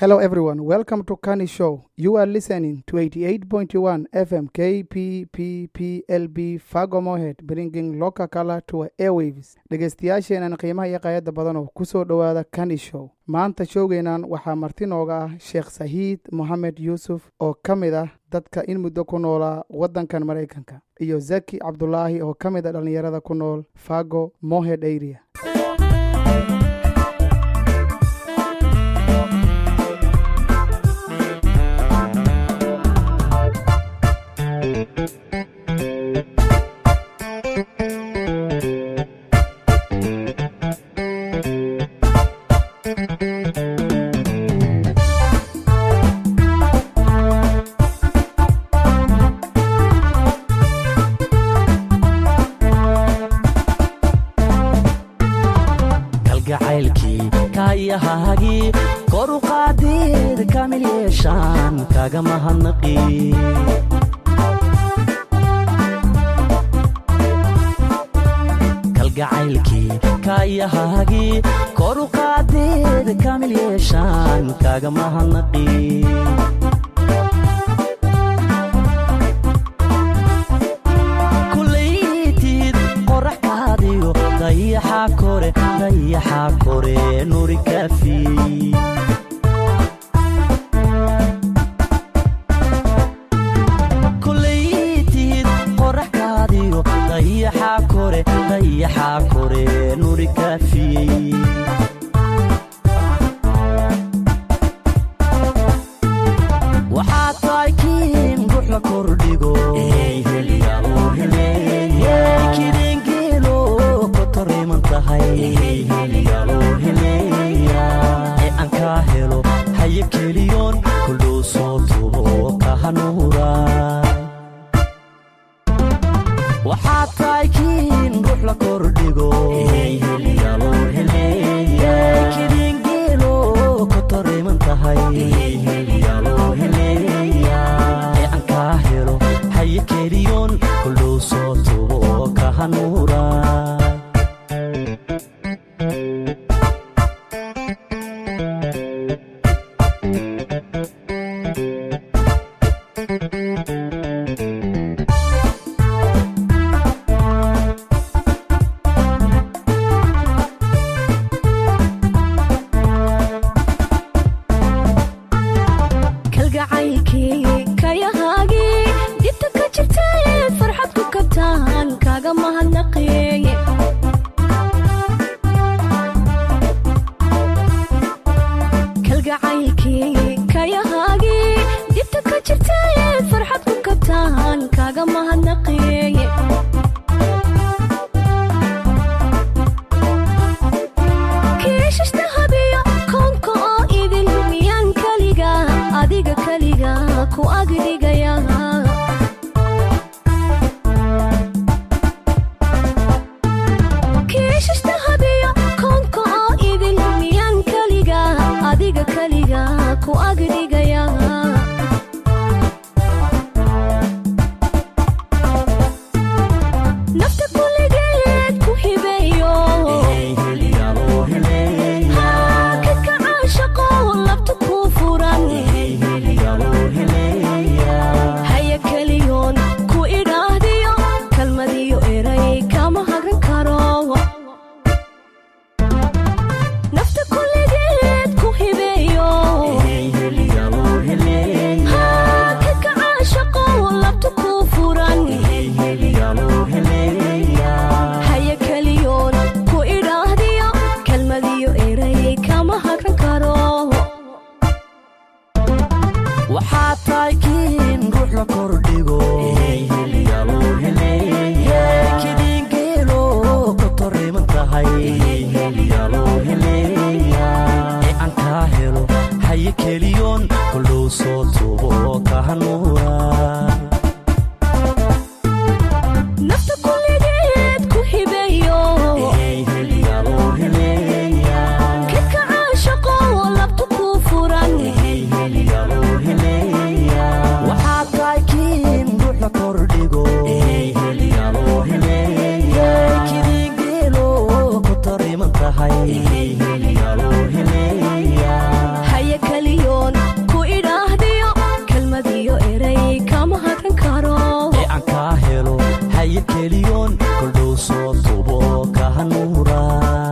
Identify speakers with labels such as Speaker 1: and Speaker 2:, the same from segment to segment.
Speaker 1: Hello, everyone. Welcome to Kani Show. You are listening to 88.1 FM KPPPLB Fago Mohead, bringing local color to airwaves. dhegaystayaasheenan qiimaha iyo qaayadda badan oo ku soo dhowaada Kani Show. maanta showgeenan waxaa marti nooga ah sheekh sahiid moxamed yuusuf oo ka mid ah dadka in muddo ku noolaa waddankan maraykanka iyo zaki cabdulaahi oo ka mid ah dhallinyarada ku nool fago mohead area
Speaker 2: kalgacaylkii kaayahaagii kor u qaadeed kamil yeeshaan kaga mahadnaqi kalgacaylkii kaayahaagii kor u qaadeed kamil yeeshaan kaga mahadnaqi kulaytid qorax kaadiyo dayaxa kore dayaxa kore nuri kafi kulaytid qorax kaadiyo dayaxa kore dayaxa kore nuri kafiyey waxaa tahay kiin ruux la kordhigo kidingeelo kotoriman tahay ee aan kaa helo haye keliyoon kuldhow soo tubo ka hanuura waxaa tahay kiin ruux la kordhigo kidingeelo kotoriman tahay ee aan kaa helo haye keliyoon kuldhow soo tubo ka hanuura
Speaker 3: kalgacaylkii kayahaagii dibta ka jirtaed farxad ku kabtaan kaaga mahadnaqeeye kalgacaylkii kayahaagii dibta ka jirtaed farxad ku kabtaan kaaga mahadnaqeeye kiishashta habiyo koonka oo idin miyaan keliga adiga keliga ku agdhigaya kiishashta habiyo koonka oo idin miyaan keliga adiga keliga ku agdhigaya nafta kuligeed ku hibeeyo kadka caashaqo labta kuu furan haya keliyoon ku idhaahdiyo kalmadiyo eray kama hagran karo nafta kuligeed ku hibeeyo kadka caashaqo labta kuu furan haya keliyoon ku idhaahdiyo kalmadiyo eray kama hagran karo
Speaker 2: waxaa tahay kiin ruux la kordhigo kidingeelo kotoriman tahay ee aan kaa helo haye keliyoon kuldhow soo tubo ka hanuura
Speaker 3: nafta kuligeed ku hibeeyo kadka caashaqo labta kuu furan
Speaker 2: waxaa tahay kiin ruux la kordhigo kidingeelo kotoriman tahay
Speaker 3: haya keliyo
Speaker 2: keliyoon koldhow soo tubo kahanuura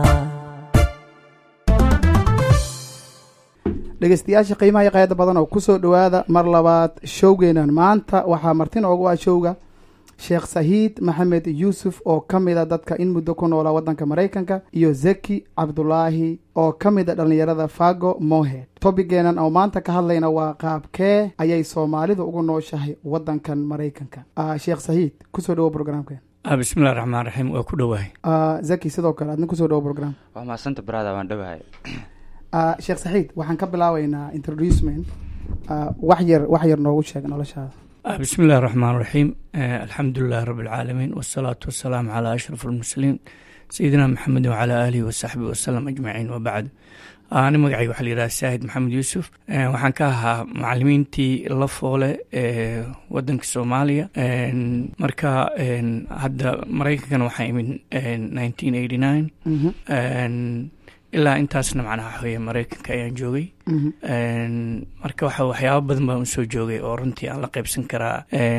Speaker 1: dhegeystayaasha qiimaha iyo qayada badan oo kusoo dhowaada mar labaad showgeenan maanta waxaa martin oogu ah showga sheekh sahiid maxamed yuusuf oo ka mid a dadka in muddo ku noolaa waddanka maraykanka iyo zeki cabdulaahi oo ka mid a dhallinyarada fago mohed tobigeenan oo maanta ka hadlayna waa qaabkee ayay soomaalidu ugu nooshahay waddankan maraykanka sheekh sahiid kusoo dhowo brograamkeen
Speaker 4: bismillahi raxmaan raxiim waa ku dhowahay
Speaker 1: zeki sidoo kale adna kusoo dhowo program
Speaker 5: waa mahadsanta barada waan dhowahay
Speaker 1: sheekh saxiid waxaan ka bilaabeynaa introducement wax yar wax yar noogu sheeg noloshaada
Speaker 4: bismi illahi raxmaan raxiim alxamdu lilahi rabi alcaalamiin wasalaatu wasalaamu calaa ashraf almursaliin sayidina maxamed wacalaa aalihi wasaxbi wasalam ajmaciin wabacd ani magacayga waxaa la yidhaha saahid maxamed yuusuf waxaan ka ahaa macalimiintii la foole ee wadanka soomaaliya marka hadda maraykankana waxaa imid nineteen eighty nine ilaa intaasna macnaha waxaweye maraykanka ayaan joogay marka waxa waxyaaba badan baan usoo joogay oo runtii aan la qaybsan karaa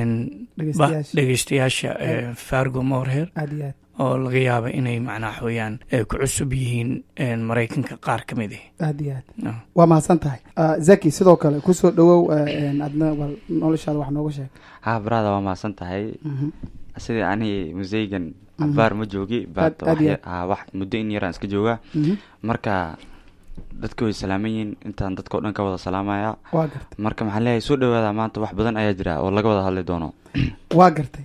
Speaker 4: dhegeystayaasha fargo morher
Speaker 1: aad iyo aad
Speaker 4: oo laga yaaba inay macnaha waxaweyaan ku cusub yihiin maraykanka qaar ka mid ah
Speaker 1: aad iyo aad waa mahadsan tahay zaki sidoo kale kusoo dhowow adna bal noloshaada wax nooga sheeg
Speaker 5: ha barada waa mahadsan tahay sidii ani museygan cabaar ma joogi
Speaker 1: Aad- aad iyo
Speaker 5: ha wax muddo in yaraan iska joogaa
Speaker 1: Mhm.
Speaker 5: marka dadka way salaaman yihiin intaan dadka o dhan ka wada salaamaya
Speaker 1: waa gartay
Speaker 5: marka maxaan leeyahay soo dhawaada maanta wax badan ayaa jira oo laga wada hadli doono
Speaker 1: waa gartay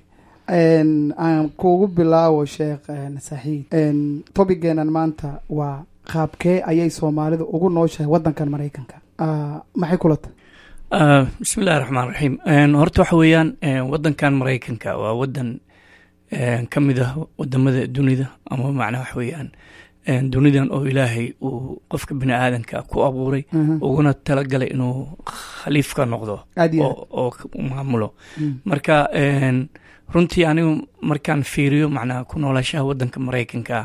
Speaker 1: aan kugu bilaawo sheekh saxiid tobigeenan maanta waa qaabkee ayay soomaalidu ugu nooshahay waddankan maraykanka Ah, maxay kula tahay
Speaker 4: bismi illahi raxmaan raxiim horta waxa weeyaan wadankan maraykanka waa wadan ka mid ah wadamada dunida ama macnaa waxa weeyaan dunidan oo ilaahay uu qofka bini aadanka ku abuuray
Speaker 1: Mhm.
Speaker 4: uguna talagalay inuu khaliif ka noqdo
Speaker 1: aad iyo aad
Speaker 4: oo oo k- maamulo
Speaker 1: Mm.
Speaker 4: marka een, runtii anigu markaan fiiriyo macnaha ku noolashaha wadanka maraykanka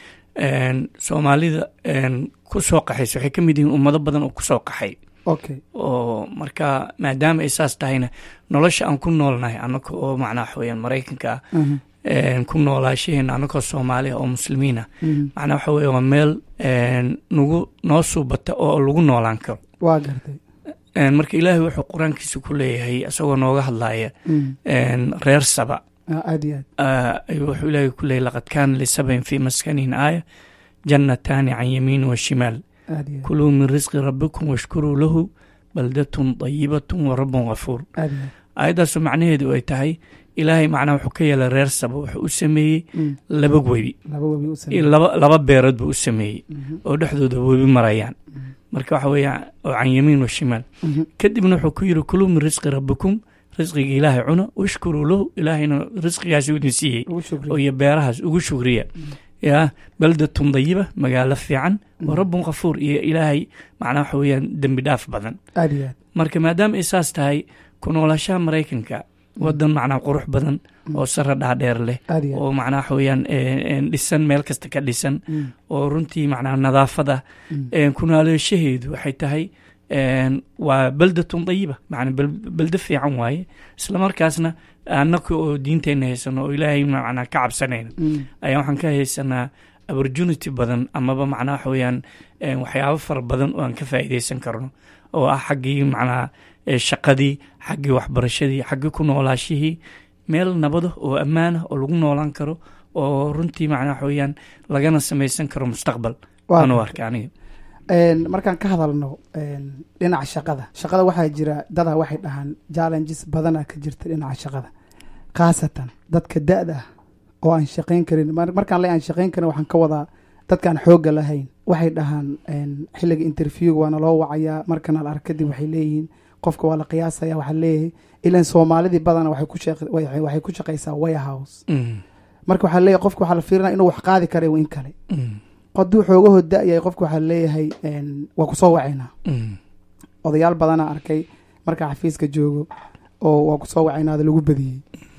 Speaker 4: een, soomaalida een, ku soo qaxaysa waxay ka mid yihiin ummado badan oo kusoo qaxay
Speaker 1: okay
Speaker 4: oo marka maadaama ay saas tahayna nolosha aan ku noolnahay anaka oo macnaha waxa weeyaan maraykanka ah
Speaker 1: Mhm.
Speaker 4: een, ku noolaashaheena anakoo soomaaliya oo muslimiina
Speaker 1: Mhm.
Speaker 4: macnaha waxa weeye waa meel een, nagu noo suubata oo lagu noolaan karo
Speaker 1: waa gartay
Speaker 4: Een, marka ilaahay wuxuu qur-aankiisa ku leeyahay isagoo nooga hadlaya
Speaker 1: Mhm.
Speaker 4: een, reer saba
Speaker 1: Ah, aad iyo aad
Speaker 4: Ah, ayuu wuxuu ilaahay ku leeyahay laqad kaana lisabain fii maskanihin aaya jannataani can yamiin wa shimaal
Speaker 1: aad iyo aad
Speaker 4: kuluu min risqi rabbikum washkuruu lahu baldatun dayibatun wa rabbun ghafuur
Speaker 1: aad iyo aad
Speaker 4: aayaddaasoo macnaheedu ay tahay ilaahay macnaha wuxuu ka yeelay reer saba wuxuu u sameeyey
Speaker 1: Mhm.
Speaker 4: laba webi
Speaker 1: laba webi u
Speaker 4: iyo
Speaker 1: sameeyey
Speaker 4: laba laba beerood buu u sameeyey
Speaker 1: Mhm.
Speaker 4: oo dhexdooda webi marayaan marka waxa weeyaan oo can yamiin wa shimaal
Speaker 1: Mhm.
Speaker 4: kadibna wuxuu ku yidhi kuluu min risqi rabbikum risqiga ilaahay cuna washkuruu lahu ilaahayna risqigaasi idin siiyey
Speaker 1: ugu
Speaker 4: oo
Speaker 1: shukriya
Speaker 4: iyo beerahaas ugu shugriya yaa baldatun dayiba magaalo fiican wa rabbun kafuur iyo ilaahay macnaa waxa weeyaan dembi dhaaf badan
Speaker 1: aad iyo aad
Speaker 4: marka maadaama ay saas tahay ku noolashaha maraykanka wadan macnaa qurux badan oo sara dhaadheer leh
Speaker 1: aad iyo aad
Speaker 4: oo macnaa waxa weeyaan eh, eh, dhisan meel kasta ka dhisan
Speaker 1: Mhm.
Speaker 4: oo runtii macnaa nadaafad ah
Speaker 1: Mhm.
Speaker 4: een, ku noolashaheedu waxay tahay een, waa baldatun dayiba macnaa bel- beldo fiican waaye isla markaasna annaka oo diinteenna haysano oo ilaahay macnaa ka cabsanayna
Speaker 1: Mhm.
Speaker 4: ayaa waxaan ka haysanaa opportunity badan amaba macnaa waxa weeyaan een, waxyaabo fara badan oo aan ka faa'iideysan karno oo ah xaggii macnaa eh, shaqadii xaggii waxbarashadii xaggii ku noolaashihii meel nabada oo ammaan ah oo lagu noolaan karo oo runtii macnaa waxa weeyaan lagana samaysan karo mustaqbal
Speaker 1: Waa
Speaker 4: anu
Speaker 1: gartay.
Speaker 4: arka aniga
Speaker 1: Een, markaan ka hadalno een, dhinaca shaqada shaqada waxaa jira dadaa waxay dhahaan challenges badana ka jirta dhinaca shaqada khaasatan dadka da-da ah oo aan shaqayn karin mar- markaan le aan shaqayn karin waxaan ka wadaa dadkaan xoogga lahayn waxay dhahaan een, xilliga interviewga waana loo wacayaa markana la ark kadib waxay leeyihiin qofka waa la qiyaasaya waxaa leeyahay ilan soomaalidii badana waxay ku shaq- waxay waxay ku shaqaysaa warehouse
Speaker 4: Mm,
Speaker 1: marka waxaa leeyahay qofka waxaa la fiirinaya inuu wax qaadi kara in kale
Speaker 4: mm,
Speaker 1: hadduu xoogahoo da-yahay qofka waxaa leeyahay een, waa kusoo wacaynaa
Speaker 4: mm,
Speaker 1: odayaal badanaa arkay markaa xafiiska joogo oo waa kusoo wacaynaada lagu badiyey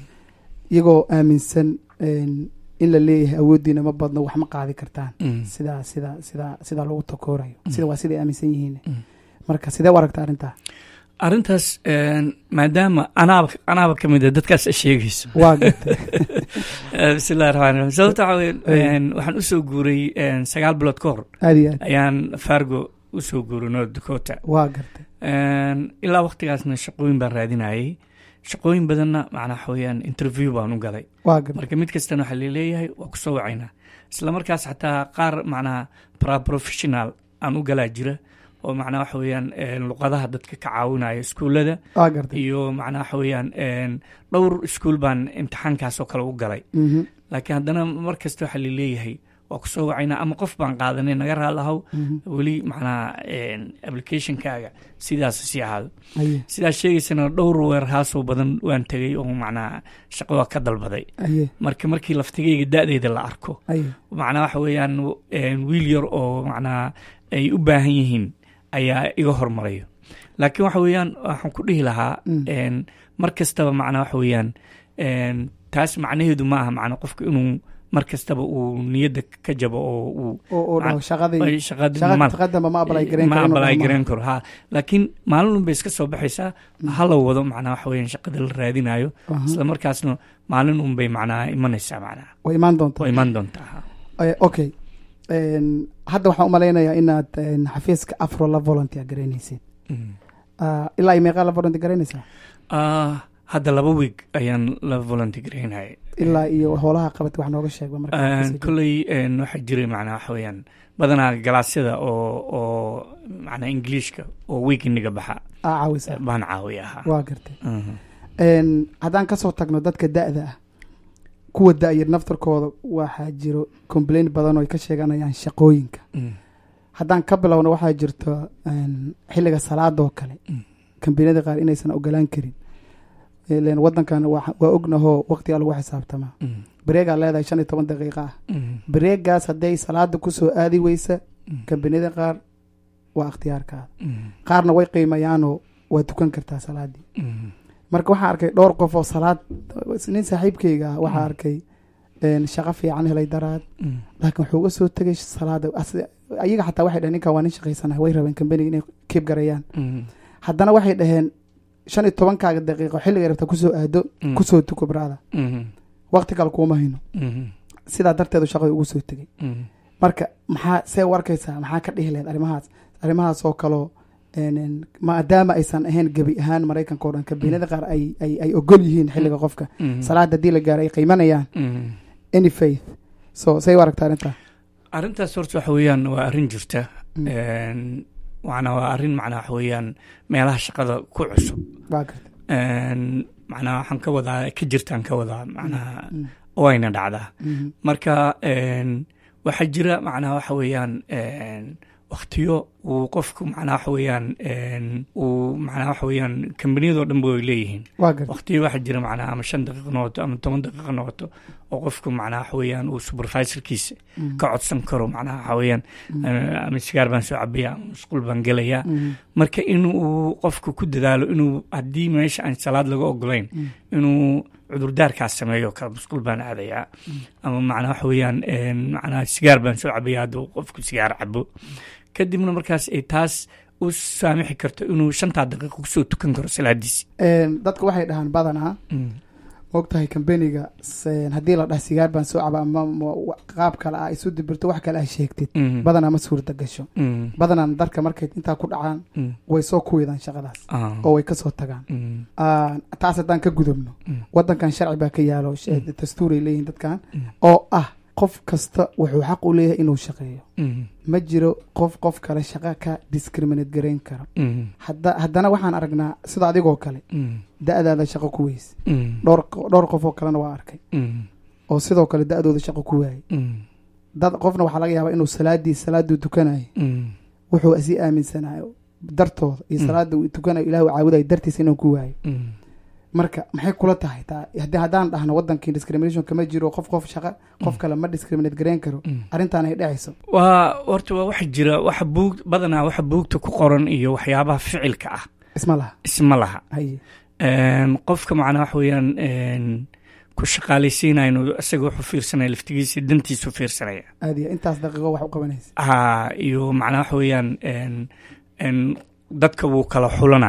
Speaker 1: iyagoo aaminsan een, in la leeyahay awooddiina ma badno wax ma qaadi kartaan
Speaker 4: mm.
Speaker 1: sidaa sida sidaa sidaa lagu takoorayo sida waa siday aaminsan yihiin
Speaker 4: Mm.
Speaker 1: marka sidee u aragta arrintaa
Speaker 4: arrintaas een, maadaama anaaba anaaba ka mid a dadkaas sheegayso
Speaker 1: waa gartay
Speaker 4: Eh, bismillahi raxmaan raxiim sababta waxaa weye
Speaker 1: Ay.
Speaker 4: een, waxaan usoo guuray een, sagaal bilood ka hor
Speaker 1: aad iyo aad
Speaker 4: ayaan fargo usoo guuray north dakota
Speaker 1: waa gartay
Speaker 4: Een, ilaa waqtigaasna shaqooyin baan raadinayay shaqooyin badanna macnaa waxa weeyaan interview baan u galay
Speaker 1: waa gartay
Speaker 4: marka mid kastana waxaa laleeyahay waa kusoo wacaynaa isla markaas xataa qaar macnaha paraprofessional aan u galaa jira oo macnaha waxa weeyaan een, luqadaha dadka ka caawinaya iskuullada
Speaker 1: waa gartay
Speaker 4: iyo macnaha waxa weeyaan een, dhowr iskuul baan imtixaankaas oo kale u galay
Speaker 1: Mhm,
Speaker 4: laakiin haddana mar kasta waxaa laleeyahay waa kusoo wacaynaa ama qof baan qaadanay naga raalahow
Speaker 1: mhm.
Speaker 4: weli macnaha een, applicationkaaga sidaas sii ahaado
Speaker 1: aye
Speaker 4: sidaas sheegaysana dhowr weerhaasoo badan waan tegay oo macnaha shaqo waa ka dalbaday
Speaker 1: aye
Speaker 4: marka markii laftigayga da-deyda la arko
Speaker 1: aye
Speaker 4: macnaha waxa weeyaan een, wiil yar oo macnaha ay u baahan yihiin ayaa iga hormarayo laakiin waxa weeyaan waxaan ku dhihi lahaa
Speaker 1: Mm.
Speaker 4: een, mar kastaba macnaha waxa weeyaan een, taas macnaheedu ma aha macna qofka inuu mar kastaba uu niyadda ka jabo oo uu
Speaker 1: oo oo dhaho shaqadii
Speaker 4: ay shaqada
Speaker 1: shaqa
Speaker 4: mal-
Speaker 1: taqadamba ma abalay gareyn
Speaker 4: ma
Speaker 1: karo inuu
Speaker 4: abalay
Speaker 1: dhaho
Speaker 4: gareyn karo ha laakiin maalin un bay iska soo baxaysaa hala wado macnaha waxa weeyaan shaqada la raadinayo
Speaker 1: Aha.
Speaker 4: isla markaasna maalin un bay macnaha imanaysaa macnaha
Speaker 1: way imaan doontaa
Speaker 4: oo iman doontaa ha.
Speaker 1: Eh, okay Een, hadda waxaan u malaynayaa inaad een, xafiiska afro la volunteer garaynaysid
Speaker 4: Mm.
Speaker 1: Ah, ilaa iyo meeqaa la volunteer garaynaysaa
Speaker 4: Ah, hadda laba week ayaan la volunteergareynayay
Speaker 1: ilaa iyo howlaha qabatay wax nooga sheegba marka xafiiska joogto.
Speaker 4: kolley een, waxaa jiray macnaha waxa weeyaan badanaa galaasyada oo oo macnaha ingiliishka oo weekiniga baxa
Speaker 1: aa caawisa
Speaker 4: baan caawiya ahaa
Speaker 1: waa gartay
Speaker 4: Mhm.
Speaker 1: Een, haddaan kasoo tagno dadka da-da ah kuwa da-yar naftarkooda waxaa jiro complain badan oo ay ka sheeganayaan shaqooyinka
Speaker 4: Mm.
Speaker 1: haddaan ka bilowno waxaa jirto een, xilliga salaadoo kale
Speaker 4: Mm.
Speaker 1: kambaniyada qaar inaysan ogolaan karin ileen wadankan waa waa ognahoo waqtigaa lagu xisaabtamaa
Speaker 4: Mm.
Speaker 1: bareegaa leedahay shan iyo toban daqiiqa ah
Speaker 4: Mm.
Speaker 1: bareegaas hadday salaada kusoo aadi weysa
Speaker 4: Mm.
Speaker 1: kambaniyada qaar waa ikhtiyaarkaada
Speaker 4: Mm.
Speaker 1: qaarna way qiimayaanoo waa tukan kartaa salaadii
Speaker 4: Mm.
Speaker 1: marka waxaan arkay dhowr qof oo salaad nin saaxiibkeyga ah waxaa arkay een, shaqo fiican helay daraad
Speaker 4: Mm.
Speaker 1: laakiin wuxuu uga soo tegay salaada as- ayaga xataa waxay dhaheen ninkan waa nin shaqaysanahay way rabeen kambaniga inay kiib garayaan
Speaker 4: Mm.
Speaker 1: haddana waxay dhaheen shan iyo tobankaaga daqiiqo xilliga rabta kusoo aado
Speaker 4: Mm.
Speaker 1: kusoo tuko brada
Speaker 4: Mm.
Speaker 1: waqti kale kuuma hayno
Speaker 4: Mm.
Speaker 1: sidaa darteedu shaqada ugu soo tegay
Speaker 4: Mm.
Speaker 1: marka maxaa see u arkaysaa maxaa ka dhihi lahayd arrimahaas arrimahaas oo kaloo een, een, maadaama aysan ahayn gebi ahaan maraykanka oo dhan kabiinada qaar ay ay ay ogol yihiin xilliga qofka
Speaker 4: Mm.
Speaker 1: salaada haddii la gaaro ay qiimanayaan
Speaker 4: Mm.
Speaker 1: any faith so say u aragtaa arrintaa
Speaker 4: arrintaas horta waxa weeyaan waa arrin jirta
Speaker 1: Mm.
Speaker 4: Een, macnaa waa arrin macnaa waxa weeyaan meelaha shaqada ku cusub
Speaker 1: waa garta
Speaker 4: Een, macnaa waxaan ka wadaa ka jirtaan ka wadaa macnaha
Speaker 1: Mm.
Speaker 4: wayna dhacdaa
Speaker 1: Mhm.
Speaker 4: marka een, waxaa jira macnaha waxa weeyaan een, waqtiyo uu qofku macnaha waxa weeyaan een, uu macnaha waxa weeyaan kambaniyadoo dhanba way leeyihiin
Speaker 1: waa garta
Speaker 4: waqtiyo waxaa jira macnaha ama shan daqiiqo noqoto ama toban daqiiqo noqoto oo qofku macnaha waxa weeyaan uu supervisorkiisa
Speaker 1: Mhm.
Speaker 4: ka codsan karo macnaha waxa weeyaan
Speaker 1: Mhm.
Speaker 4: eh, ama sigaar baan soo cabaya ama musqul baan gelayaa
Speaker 1: Mhm.
Speaker 4: marka inuu qofku ku dadaalo inuu haddii meesha aan salaad laga ogolayn
Speaker 1: Mhm.
Speaker 4: inuu cudurdaarkaas sameeyo kale musqul baan aadayaa ama macnaha waxa weeyaan een, macnaha sigaar baan soo cabaya hadduu qofku sigaar cabo kadibna markaas ay taas u saamixi karto inuu shantaa daqiiqo kusoo tukan karo salaadiisi
Speaker 1: Een, dadku waxay dhahaan badanaa mogtahay kambaniga s- haddii la dhaha sigaar baan soo caba ama ma- wa- qaab kale ah isu dibirto wax kale ah sheegtid
Speaker 4: Mm.
Speaker 1: badanaa ma suurta gasho
Speaker 4: Mm.
Speaker 1: badanaa darka markay intaa ku dhacaan
Speaker 4: Mm.
Speaker 1: way soo kuwidaan shaqadaas
Speaker 4: Ah.
Speaker 1: oo way kasoo tagaan
Speaker 4: Mm.
Speaker 1: Ah, taas haddaan ka gudubno
Speaker 4: Mm.
Speaker 1: wadankan sharci baa ka yaalo sh-
Speaker 4: Mm.
Speaker 1: dastuuray leeyihin dadkan
Speaker 4: Mm.
Speaker 1: oo ah qof kasta wuxuu xaq u leeyahay inuu shaqeeyo
Speaker 4: Mm.
Speaker 1: ma jiro qof qof kale shaqo ka discriminate garayn karo
Speaker 4: Mm.
Speaker 1: hadda haddana waxaan aragnaa sida adigoo kale
Speaker 4: Mm.
Speaker 1: da-daada shaqo ku weyse
Speaker 4: Mm.
Speaker 1: dhowr dhowr qof oo kalena waa arkay
Speaker 4: Mm.
Speaker 1: oo sidoo kale da-dooda shaqo ku waayay
Speaker 4: Mm.
Speaker 1: dad qofna waxaa laga yaabaa inuu salaadii salaaduu tukanayo
Speaker 4: Mm.
Speaker 1: wuxuu sii aaminsanayo dartooda iyo
Speaker 4: Mm.
Speaker 1: salaada uu tukanayo ilaah uu caabudayo dartiisa inuu ku waayo
Speaker 4: Mm.
Speaker 1: marka maxay kula tahay taa haddii haddaan dhahno wadankii discrimination kama jiro qof qof shaqo qof kale ma discriminate garayn karo
Speaker 4: Mm.
Speaker 1: arrintaan ay dhacayso
Speaker 4: waa horta waa waxa jira waxa buug badanaa waxa buugta ku qoran iyo waxyaabaha ficilka ah
Speaker 1: isma laha
Speaker 4: isma laha
Speaker 1: haye
Speaker 4: Een, qofka macnaa waxa weeyaan een, ku shaqaalaysiinaya inuu isaga wuxuu fiirsanaya laftigiisa dantiisu fiirsanaya
Speaker 1: aad iyo intaas daqiiqo wax u qabanaysa
Speaker 4: ha iyo macnaa waxa weeyaan een, een, dadka wuu kala xulanaya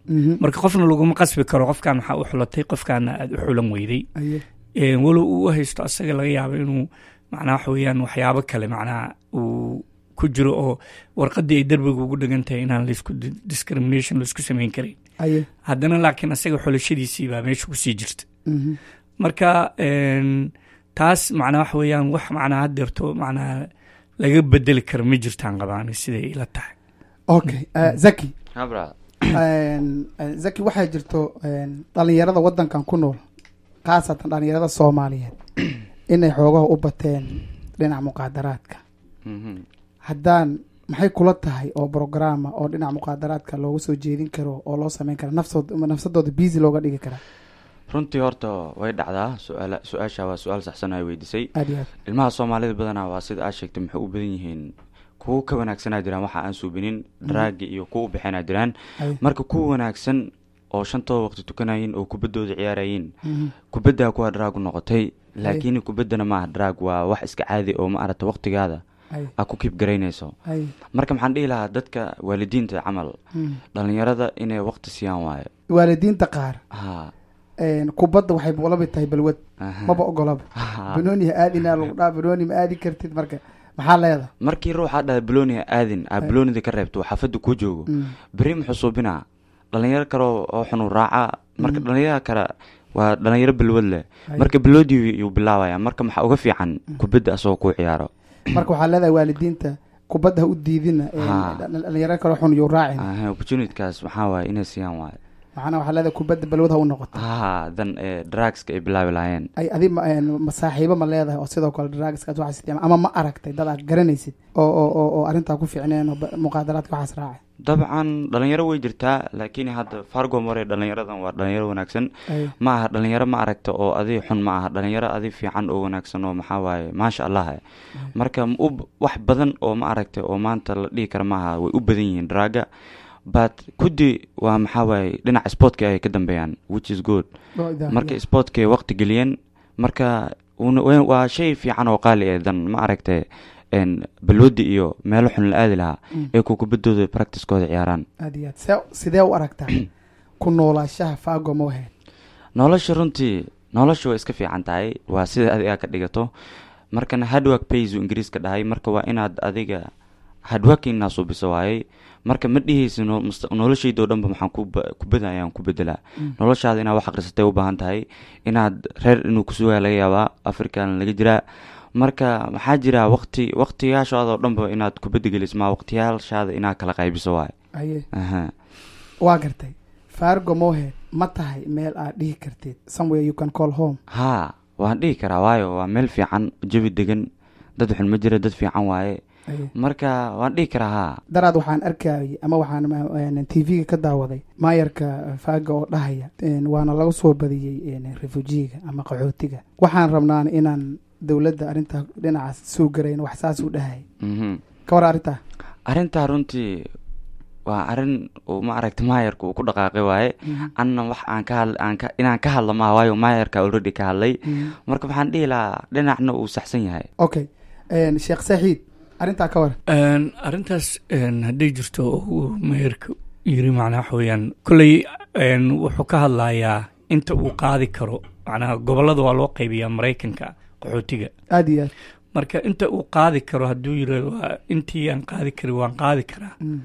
Speaker 1: Mhm.
Speaker 4: marka qofna laguma qasbi karo qofkan waxaa u xulatay qofkaana aada u xulan weyday
Speaker 1: Aye.
Speaker 4: Een, walow uu u haysto asaga laga yaabo inuu macnaha waxa weeyaan waxyaabo kale macnaha uu ku jiro oo warqadii ay derbiga ugu dhegan tahay inaan laisku di- discrimination laisku samayn karin
Speaker 1: Aye.
Speaker 4: haddana laakiin asaga xulashadiisii baa meesha kusii jirta
Speaker 1: Mhm.
Speaker 4: marka een, taas macnaa waxa weeyaan wax macnaa haddeerto macnaa laga bedeli karo ma jirtaan qabaan siday ila tahay
Speaker 1: okay eh, zaki
Speaker 5: habra
Speaker 1: Een, eh, zaki waxaa jirto een, dhalinyarada wadankan ku nool khaasatan dhalinyarada soomaaliyeed inay xoogaha u bateen dhinaca muqaadaraadka
Speaker 5: Mhm.
Speaker 1: haddaan maxay kula tahay oo programa oo dhinaca muqaadaraadka looga soo jeedin karo oo loo sameyn kara nafsood nafsadooda busy looga dhigi karaa
Speaker 5: runtii horta way dhacdaa su-aala su-aasha waa su-aal saxsan ay weydiisay
Speaker 1: aad iyo aad
Speaker 5: ilmaha soomaalida badanaa waa sida aad sheegtay maxay u badan yihiin kuwo ka wanaagsanaa jiraan waxa aan suubinin daraagi iyo kuwa u bixinaa jiraan
Speaker 1: Aye.
Speaker 5: marka kuwa wanaagsan oo shantooda waqti tukanayin oo kubaddooda ciyaarayin
Speaker 1: Mhm.
Speaker 5: kubaddaa kuwa daraag u noqotay laakiin kubaddana maaha daraag waa wax iska caadi oo ma aragta waqtigaada
Speaker 1: Aye.
Speaker 5: aad ku kiib garaynayso
Speaker 1: Aye.
Speaker 5: marka maxaan dhihi lahaa dadka waalidiinta camal
Speaker 1: Mhm.
Speaker 5: dhalinyarada inay waqti siiyaan waayo
Speaker 1: waalidiinta qaar
Speaker 5: ha
Speaker 1: een, kubadda waxay la mid tahay balwad
Speaker 5: aha.
Speaker 1: maba ogolaba
Speaker 5: Ha.
Speaker 1: banooni ha aadinaa lagu dhaa banooni ma aadi kartid marka maxaa leedahay
Speaker 5: markii ruuxaa dhaha balooniha aadin aa baloonida ka reebto uu xaafadda kuu joogo
Speaker 1: Mm.
Speaker 5: beri muxuu suubinaa dhalinyaro kale oo oo xunu raaca marka dhalinyarada kale waa dhalinyaro balwad leh
Speaker 1: Ay.
Speaker 5: marka balwoodii yuu bilaabaya marka maxaa uga fiican kubadda asagoo kuu ciyaaro
Speaker 1: marka waxaa leedahay waalidiinta kubadda ha u diidina een,
Speaker 5: Ha.
Speaker 1: dhal- dhalinyaro kale xun yuu raacin
Speaker 5: Aha, opportunitkaas maxaa waaye inay siiyaan waaye
Speaker 1: macnaa waxaa leedahay kubadda balwad ha u noqoto
Speaker 5: ha dan ee drugska ay bilaabi lahaayeen
Speaker 1: ay adi ma een, ma saaxiibo ma leedahay oo sidoo kale drugskaas waxaas isticmaal ama ma aragtay dad aad garanaysid oo oo oo oo arrintaa ku fiicneen oo ba- muqaadaraadka waxaas raacay
Speaker 5: dabcan dhalinyaro way jirtaa laakiin hadda fargo mare dhalinyaradan waa dhalinyaro wanaagsan
Speaker 1: Ay.
Speaker 5: ma aha dhalinyaro ma aragta oo adi xun ma aha dhalinyaro adi fiican oo wanaagsan oo maxaa waaye maasha allah eh. marka ma u- wax badan oo ma aragta oo maanta la dhihi kara maaha way u badan yihiin draaga but kudi waa maxaa waaye dhinaca sportka ay ka dambeeyaan which is good
Speaker 1: Oo idaa-
Speaker 5: marka sportkay waqti geliyeen marka una- wa- waa shay fiican oo qaali eh dan ma aragta een, balwadi iyo meelo xun la aadi lahaa
Speaker 1: Mm.
Speaker 5: ee ku kubaddooda practicekooda ciyaaraan
Speaker 1: aad iyo aad see sidee u aragtaa ku noolaashaha faago mohead
Speaker 5: nolosha runtii nolosha way iska fiican tahay waa sida adiga ka dhigato markana hardwork pays uu ingiriiska dhahay marka waa inaad adiga hardworkingna suubiso waayey marka ma dhihaysa no- must- noloshayda oo dhanba maxaan ku ba- ku badayaan ku bedelaa noloshaada inaad wax akhrisatay u baahan tahay inaad reer inuu kusugaa laga yaabaa african laga jiraa marka maxaa jira waqti waqtiyaashaada oo dhanba inaad kubadda geliso ma waqtiyaashaada inaad kala qaybiso waay
Speaker 1: aye
Speaker 5: aha
Speaker 1: waa gartay fargo mohead ma tahay meel aad dhihi kartid somewhere you can call home
Speaker 5: haa waan dhihi karaa waayo waa meel fiican jawi degan dad xun ma jira dad fiican waaye
Speaker 1: Aye.
Speaker 5: marka waan dhihi karaa haa
Speaker 1: daraad waxaan arkayay ama waxaan t v-ga ka daawaday maayarka faaga oo dhahaya een, waana laga soo badiyey een, refujiga ama qaxootiga waxaan rabnaan inaan dowladda arrintaa dhinacaas soo garayn wax saas u dhahaya
Speaker 5: Mhm.
Speaker 1: ka war arrintaa
Speaker 5: arrintaa runtii waa arrin uu ma aragta maayarka uu ku dhaqaaqay waaye anna wax aan ka hadl aan ka inaan ka hadla maaha waayo maayarka already ka hadlay marka waxaan dhihi lahaa dhinacna uu saxsan yahay
Speaker 1: okay een, sheekh saxiid arrintaa ka war
Speaker 4: Een, arrintaas een, hadday jirto oo uu meherka yiri macnaa waxa weeyaan kolley een, wuxuu ka hadlayaa inta uu qaadi karo macnaha gobollada waa loo qaybiyaa maraykanka qaxootiga
Speaker 1: aada iyo aad
Speaker 4: marka inta uu qaadi karo hadduu yiri waa intii aan qaadi karin waan qaadi karaa
Speaker 1: Mm.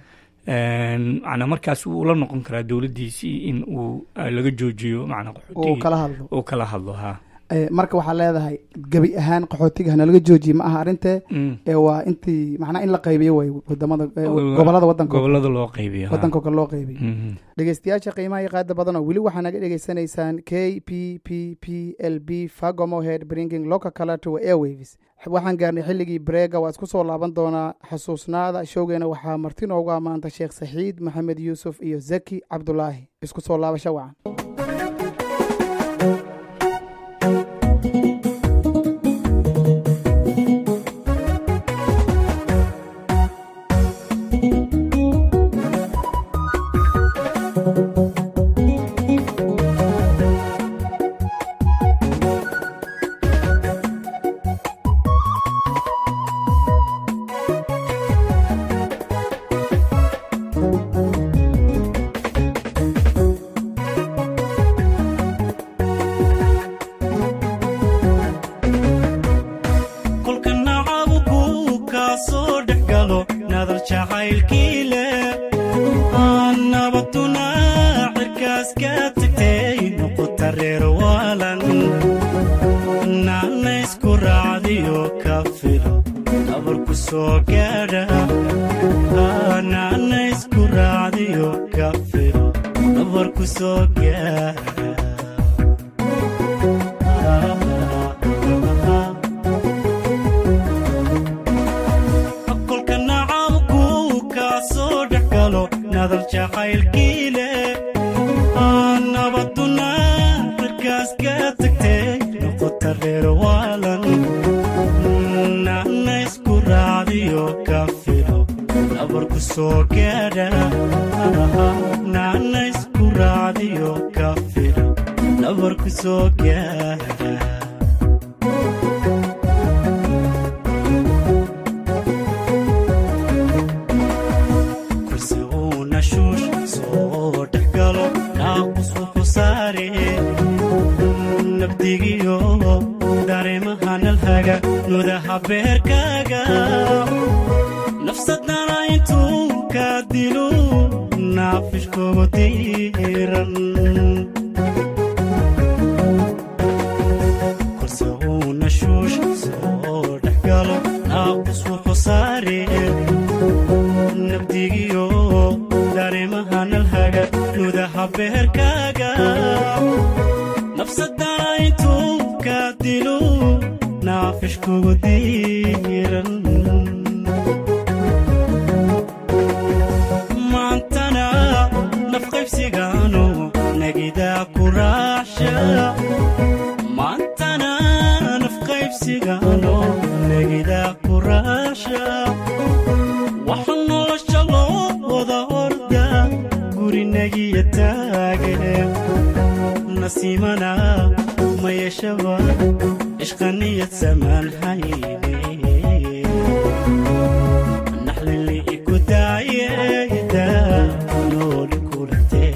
Speaker 4: Een, macnaa markaas wuu la noqon karaa dowladdiisii in uu ah, laga joojiyo macnaa
Speaker 1: oo
Speaker 4: qaxootiga
Speaker 1: kala hadlo
Speaker 4: uu kala hadlo ha
Speaker 1: Eh, marka waxaa leedahay gebi ahaan qaxootiga hanalaga joojiye ma aha arrintee
Speaker 4: Mm.
Speaker 1: ee waa intii macnaa in la qaybiyo way wadamada eh,
Speaker 4: Wa-
Speaker 1: gobolada wadanka
Speaker 4: gobollada loo qaybiyo ha.
Speaker 1: wadanka kale loo qaybiyo
Speaker 4: Mhm.
Speaker 1: dhegeystayaasha qiimaha iyo qaada badanoo weli waxaa naga dhegeysanaysaan k p p p l b fagomohead bringing local color to airwaves waxaan gaarnay xilligii breega waa isku soo laaban doonaa xasuusnaada showgeena waxaa marti noogu ammaanta sheekh saxiid maxamed yuusuf iyo zaki cabdulaahi isku soo laabasho wacan
Speaker 6: nabaduna cirkaas ka tagtay noqota reer waalan naana isku raacdiyo ka filo nabarku soo gaadha naana isku raacdiyo ka filo nabarku soo gaadha kolka nacabku kaa soo dhex galo nadal jacaylkii leh nabaduna cirkaas ka tagtay noqota reer waalan naana isku raacdiyo ka filo nabarku soo gaadha naana isku raacdiyo ka filo nabarku soo gaadha kursi uu nashuush soo dhex galo naaqus wuxuu saare nabdigiyo dareemaha nalhaga nudaha beerkaaga nafsadana intuu ka dilo naafishkoogu diiran kursi uu nashuush soo dhex galo naaqus wuxuu saare nabdigiyo dareemaha nalhaga nudaha beerkaaga nafsadana intuu ka dilo naafishkugu diiran maantana nafqaybsigaano nagidaa ku raacsha maantana nafqaybsigaano nagidaa ku raacsha waxa nolosha loo wada orda gurinagiya taage nasiimana ma yeeshaba ishqaniyad samaan hayne naxlili iku daayeda nooli kulantee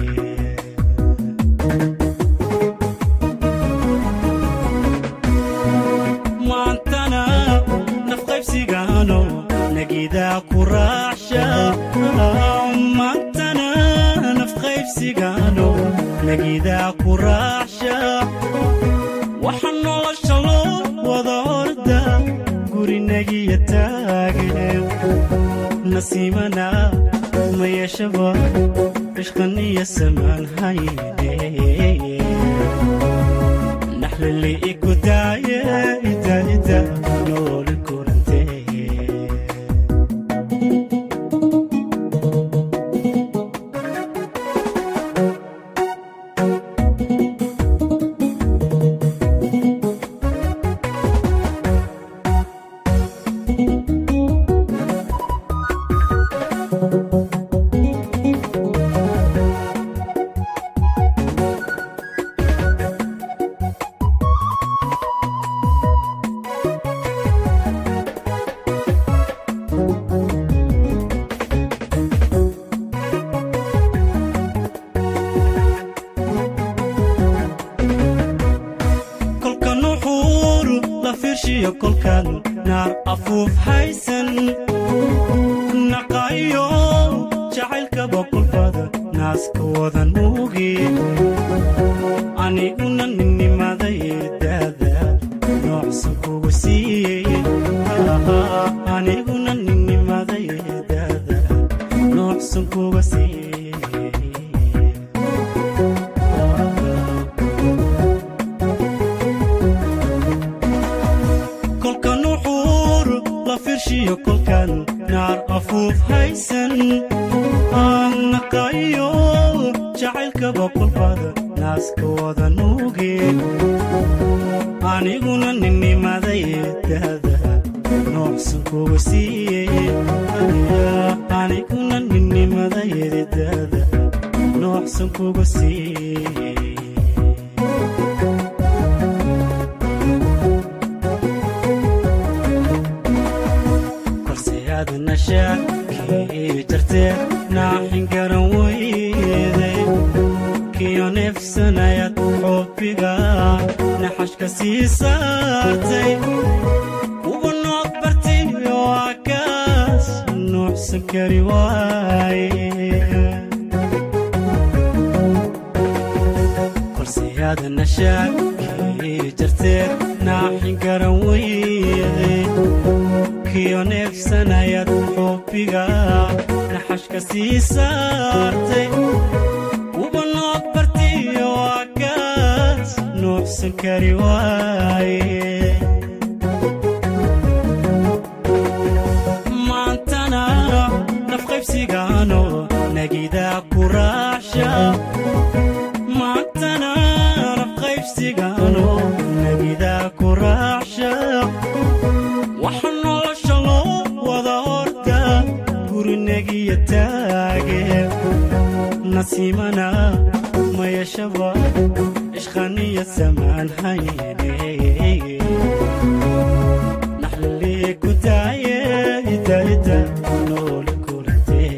Speaker 6: maantana nafqaybsigaano nagidaa ku raacsha maantana nafqaybsigaano nagidaa ku raacsha waxa nolosha loo wada orda gurinagiya taage nasiimana ma yeeshaba ishqaniya samaan hayne naxlili iku daaye ida ida nooli kulantee kolka nuxuur la fiirshiyo kolkan naar afuuf haysan naqaayo jacaylkaba kolbada naaska wada nuugi aniguna ninnimaday daada noocsan kugu siiyey aniguna ninnimaday daada noocsan kuga siiyey kolka nuxuur la fiirshiyo kolkan naar afuuf haysan naqaayo jacaylkaba kolbada naaska wada nuugi aniguna ninnimaday daada noocsan kuga siiyey aniguna ninnimaday daada noocsan kuga siiyey korseyaada nashaakii jartee naaxin garan weyday kiyo neefsanayad xoobiga naxashka sii saartay ugu nood bartay oo akaas nuucsan kari waaye naftaada nashaakii jarteed naaxin garan weyde kiyo neefsanayad xubbiga naxashka sii saartay uba nood bartiyo agaas nuuxsan kari waaye maantana nafqaybsigaano nagidaa ku raacsha maantana nafqaybsigaano nagidaa ku raacsha waxa nolosha loo wada orda gurinagiya taage nasiimana mayashaba ishqaniya samaan hayne naxlalee ku daaye idaida nooli kurtee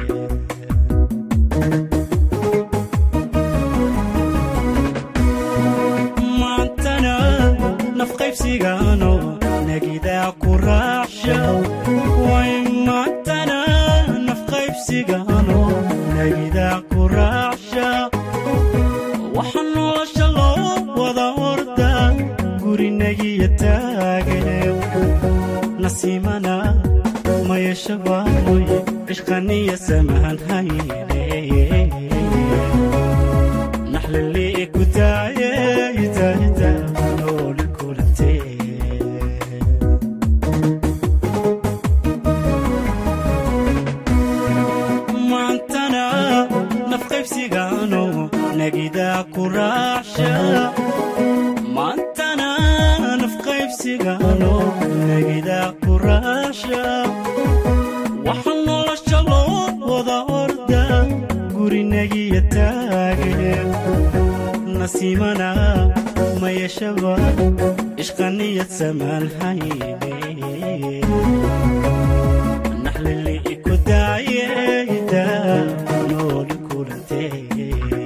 Speaker 6: maantana nafqaybsigaano nagidaa ku raacsha way maantana nafqaybsigaano nagidaa ku raacsha waxa nolosha loo wada orda gurinagiya taagane nasiimana mayashabaamoy ishqaniya samaan hayne naxlalee ku daaye idaida nooli kulantee maantana nafqaybsigaano nagidaa ku raacsha maantana nafqaybsigaano nagidaa ku raacsha waxa nolosha loo wada orda gurinagiya taagane nasiimana mayashaba ishqaniyad samaan hayne naxlili ku daayeyda nooli kulantee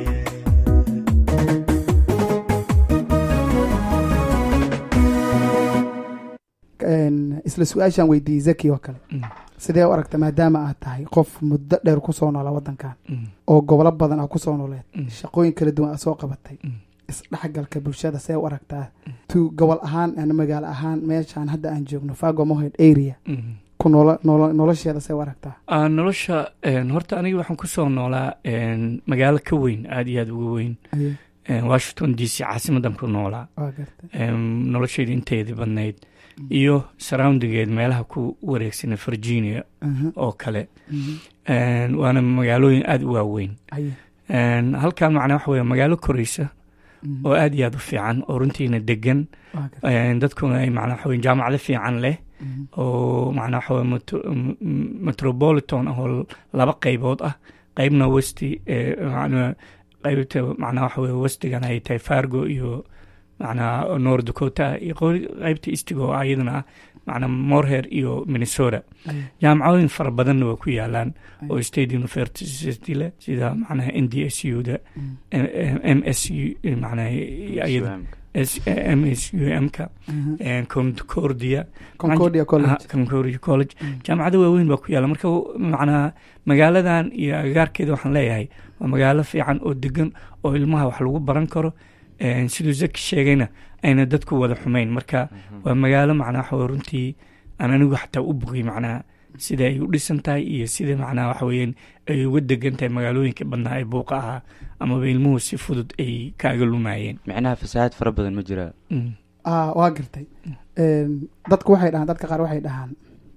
Speaker 1: Een, isla su-aashaan weydiiyey zaki oo kale
Speaker 4: Mm.
Speaker 1: sidee u aragta maadaama aad tahay qof muddo dheer kusoo noola wadankan
Speaker 4: Mm.
Speaker 1: oo gobolo badan aa kusoo nooleed
Speaker 4: Mm.
Speaker 1: shaqooyin kala duwan aa soo qabatay
Speaker 4: Mm.
Speaker 1: isdhexgalka bulshada see u aragtaa tu gobol ahaan ama magaalo ahaan meeshaan hadda aan joogno fago mohed area
Speaker 4: Mm.
Speaker 1: ku noolo- noolo- nolosheeda see u aragtaa
Speaker 4: Ah, nolosha een, horta aniga waxaan kusoo noolaa een, magaalo ka weyn aada iyo aada uga weyn
Speaker 1: Aye,
Speaker 4: een, washington d c caasimadan ku noolaa
Speaker 1: waa gartay
Speaker 4: een, noloshayda inteedii badnayd iyo surroundigeed meelaha ku wareegsana virginia
Speaker 1: Aha,
Speaker 4: oo kale
Speaker 1: mhm,
Speaker 4: een, waana magaalooyin aada u waaweyn
Speaker 1: aye,
Speaker 4: een, halkan macnaa waxa weeye magaalo koraysa
Speaker 1: mhm,
Speaker 4: oo aada iyo aada u fiican oo runtiina degan
Speaker 1: waa gartay,
Speaker 4: een, dadkuna ay macnaa waxa weye jaamacado fiican leh
Speaker 1: mhm,
Speaker 4: oo macnaa waxa weye metro- m- m- metropolitan oo laba qaybood ah qaybna westi ee, macnaa qaybta macnaa waxa weye westigan ay tahay fargo iyo macnaa north dakota iyo qo- qaybta eastiga oo ayadana ah macnaa morehead iyo minnesota
Speaker 1: aye,
Speaker 4: jaamacadooyin fara badanna waa ku yaalaan
Speaker 1: Aye.
Speaker 4: oo state university leh sida macnaha n d s u da
Speaker 1: mhm,
Speaker 4: m s u macnaha ayada S- m s u m ka
Speaker 1: aha.
Speaker 4: concordia
Speaker 1: concordia college
Speaker 4: Ah, concordia college
Speaker 1: Mm.
Speaker 4: jaamacado waaweyn baa ku yaala marka macnaha magaaladan iyo agagaarkeeda waxaan leeyahay waa magaalo fiican oo degan oo ilmaha wax lagu baran karo Een, siduu zaki sheegayna ayna dadku wada xumayn marka waa magaalo macnaha waxa weye runtii aan anigu xataa u bogay macnaha sida ay u dhisan tahay iyo sida macnaha waxa weeyaan ay uga degan tahay magaalooyinka badnaa ee buuqa ahaa amaba ilmuhu si fudud ay kaaga lumayeen
Speaker 5: micnaha fasahaad fara badan ma jiraa
Speaker 4: Mm.
Speaker 1: ah waa gartay Een, dadku waxay dhahaan dadka qaar waxay dhahaan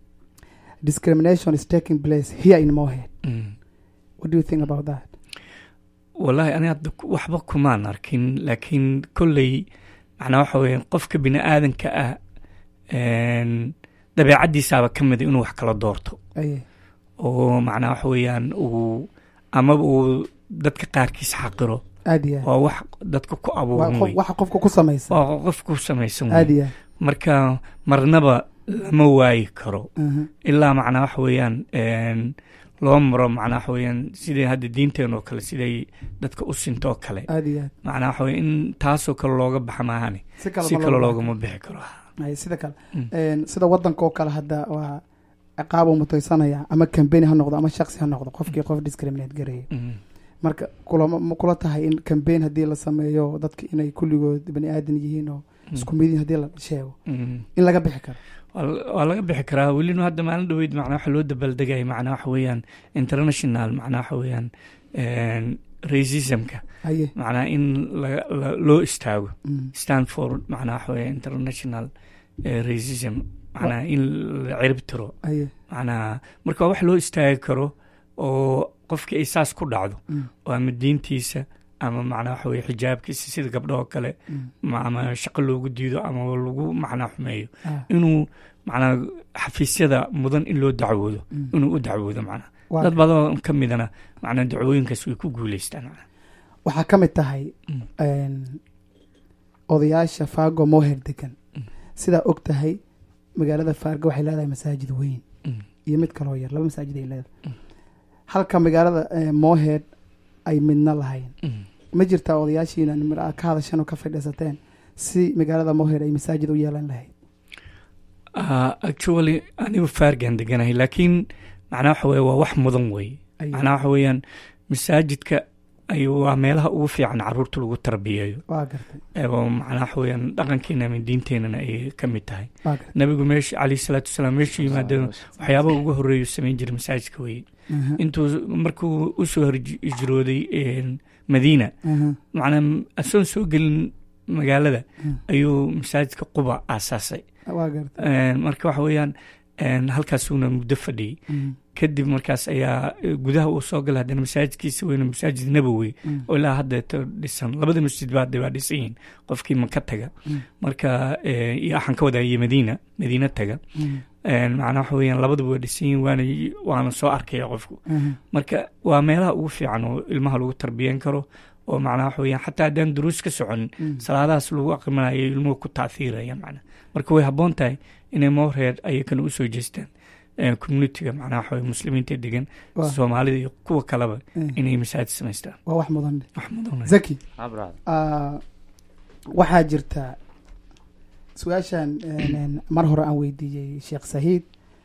Speaker 1: discrimination is taking place here in mohead
Speaker 4: Mm.
Speaker 1: what do you think about that
Speaker 4: wallaahi ani hadda ku- waxba kumaan arkin laakiin kolley macnaa waxa weeyaan qofka bini aadanka ah een, dabeecaddiisaaba ka mida inuu wax kala doorto
Speaker 1: aye
Speaker 4: oo macnaa waxa weeyaan uu amaba uu dadka qaarkiis xaqiro
Speaker 1: aad iyo aad
Speaker 4: waa wax dadka ku
Speaker 1: Waa
Speaker 4: abuuran
Speaker 1: qof-
Speaker 4: wey
Speaker 1: waxa qofka ku samaysan
Speaker 4: waa qof ku samaysan
Speaker 1: aad
Speaker 4: wey
Speaker 1: iyo aad
Speaker 4: marka marnaba lama waayi karo
Speaker 1: aha,
Speaker 4: ilaa macnaa waxa weeyaan een, loo maro macnaa waxa weeyaan sidai hadda diinteen oo kale siday dadka u sinto oo kale
Speaker 1: aad iyo aad
Speaker 4: macnaa waxa weye in taasoo kale looga baxa maahane
Speaker 1: si kale
Speaker 4: si
Speaker 1: ma
Speaker 4: kale
Speaker 1: loo
Speaker 4: loogama bixi karo
Speaker 1: Aye, sida kale
Speaker 4: Mm.
Speaker 1: Een, sida wadanka oo kale hadda waa ciqaab uu mutaysanaya ama kambeni ha noqdo ama shaksi ha noqdo qofkii qof discriminate gareeyo
Speaker 4: Mm,
Speaker 1: marka kulama ma kula tahay in cambaign haddii la sameeyo dadka inay kulligood bani aadan yihiin oo isku mid yihiin haddii la sheego
Speaker 4: Mm.
Speaker 1: in laga bixi karo
Speaker 4: waa la- waa laga bixi karaa welina hadda maalin dhaweyd macnaa waxa loo dabaaldegaya macnaa waxa weeyaan international macnaa waxa weeyaan een, racismka
Speaker 1: haye
Speaker 4: macnaa in laga- la- loo istaago
Speaker 1: Mm.
Speaker 4: stand for macnaa waxa weeye international eh, racism macnaa in la cirib tiro
Speaker 1: haye
Speaker 4: macnaa marka waa wax loo istaagi karo oo qofkii ay saas ku dhacdo
Speaker 1: Mm.
Speaker 4: oo ama diintiisa ama macnaa waxa weye xijaabkiisa sida gabdho oo kale
Speaker 1: Mm.
Speaker 4: ma- ama shaqo loogu diido ama lagu macnaa xumeeyo
Speaker 1: Ah.
Speaker 4: inuu macnaa xafiisyada mudan in loo dacwoodo
Speaker 1: Mm.
Speaker 4: inuu u dacwoodo macnaa
Speaker 1: Waa
Speaker 4: dad badan ka midana macnaa dacwooyinkaas way ku guuleystaan macnaa
Speaker 1: waxaa ka mid tahay
Speaker 4: Mm.
Speaker 1: een, odayaasha faago moher degan
Speaker 4: Mm.
Speaker 1: sidaa og tahay magaalada faargo waxay leedahay masaajid weyn
Speaker 4: Mm.
Speaker 1: iyo mid kaloo yar laba masaajid ay leedahay
Speaker 4: Mm.
Speaker 1: halka magaalada eh, mohed ay midna lahayn
Speaker 4: Mm.
Speaker 1: ma jirtaa odayaashiina nimir aad ka hadasheen oo ka fadhiisateen si magaalada mohed ay masaajid u yeelan lahayd
Speaker 4: Ah, actually anigu faargaan deganahay laakiin macnaa waxa weye waa wax mudan weeye
Speaker 1: Ay-
Speaker 4: macnaa waxa weeyaan masaajidka ay waa meelaha ugu fiican caruurta lagu tarbiyeeyo
Speaker 1: waa gartay
Speaker 4: ee oo macnaa waxa weeyaan dhaqankeena ama diinteenana ay ka mid tahay
Speaker 1: waa gartay
Speaker 4: nabigu meesha calayhi salaatu wasalaam meeshu yimaadeen waxyaabaha ugu horeeyu samayn jiray masaajidka weeye
Speaker 1: Aha,
Speaker 4: intuu markuu usoo horj- hijrooday een, madiina
Speaker 1: aha,
Speaker 4: macnaa asoon soo gelin magaalada
Speaker 1: Mm.
Speaker 4: ayuu masaajidka quba aasaasay
Speaker 1: waa gartay
Speaker 4: Een, marka waxa weeyaan een, halkaasuuna muddo fadhiyey
Speaker 1: Mm,
Speaker 4: kadib markaas ayaa eh, gudaha uu soo galay haddana masaajidkiisa weyne masaajid nabowi
Speaker 1: mm,
Speaker 4: oo ilaa haddeeto dhisan labada masjid ba hadda waa dhisan yihiin qofkii maka taga
Speaker 1: Mm.
Speaker 4: marka eh, iyo waxaan ka wadaa iyo madiina madiina taga
Speaker 1: mm,
Speaker 4: Een, macnaa waxa weeyaan labadaba waa dhisan yihiin waana waana soo arkaya qofku
Speaker 1: aha,
Speaker 4: marka waa meelaha ugu fiican oo ilmaha lagu tarbiyan karo oo macnaa waxa weeyaan xataa haddaan duruus ka soconin
Speaker 1: mm.
Speaker 4: salaadahaas lagu aqriminayo ilmuhu ku taahiirayaan macnaa marka way habboon tahay inay moreer ayakana usoo jeestaan eh, communitiga macnaa waxa weye muslimiinta degan
Speaker 1: Waa-
Speaker 4: soomaalida iyo kuwa kaleba
Speaker 1: eh,
Speaker 4: inay masaajid samaystaan
Speaker 1: waa wax mudan
Speaker 4: wax mudan
Speaker 1: zaki
Speaker 5: Ah, brother.
Speaker 1: ah, waxaa jirta su-aashan een, een, mar hore aan weydiiyey sheekh sahiid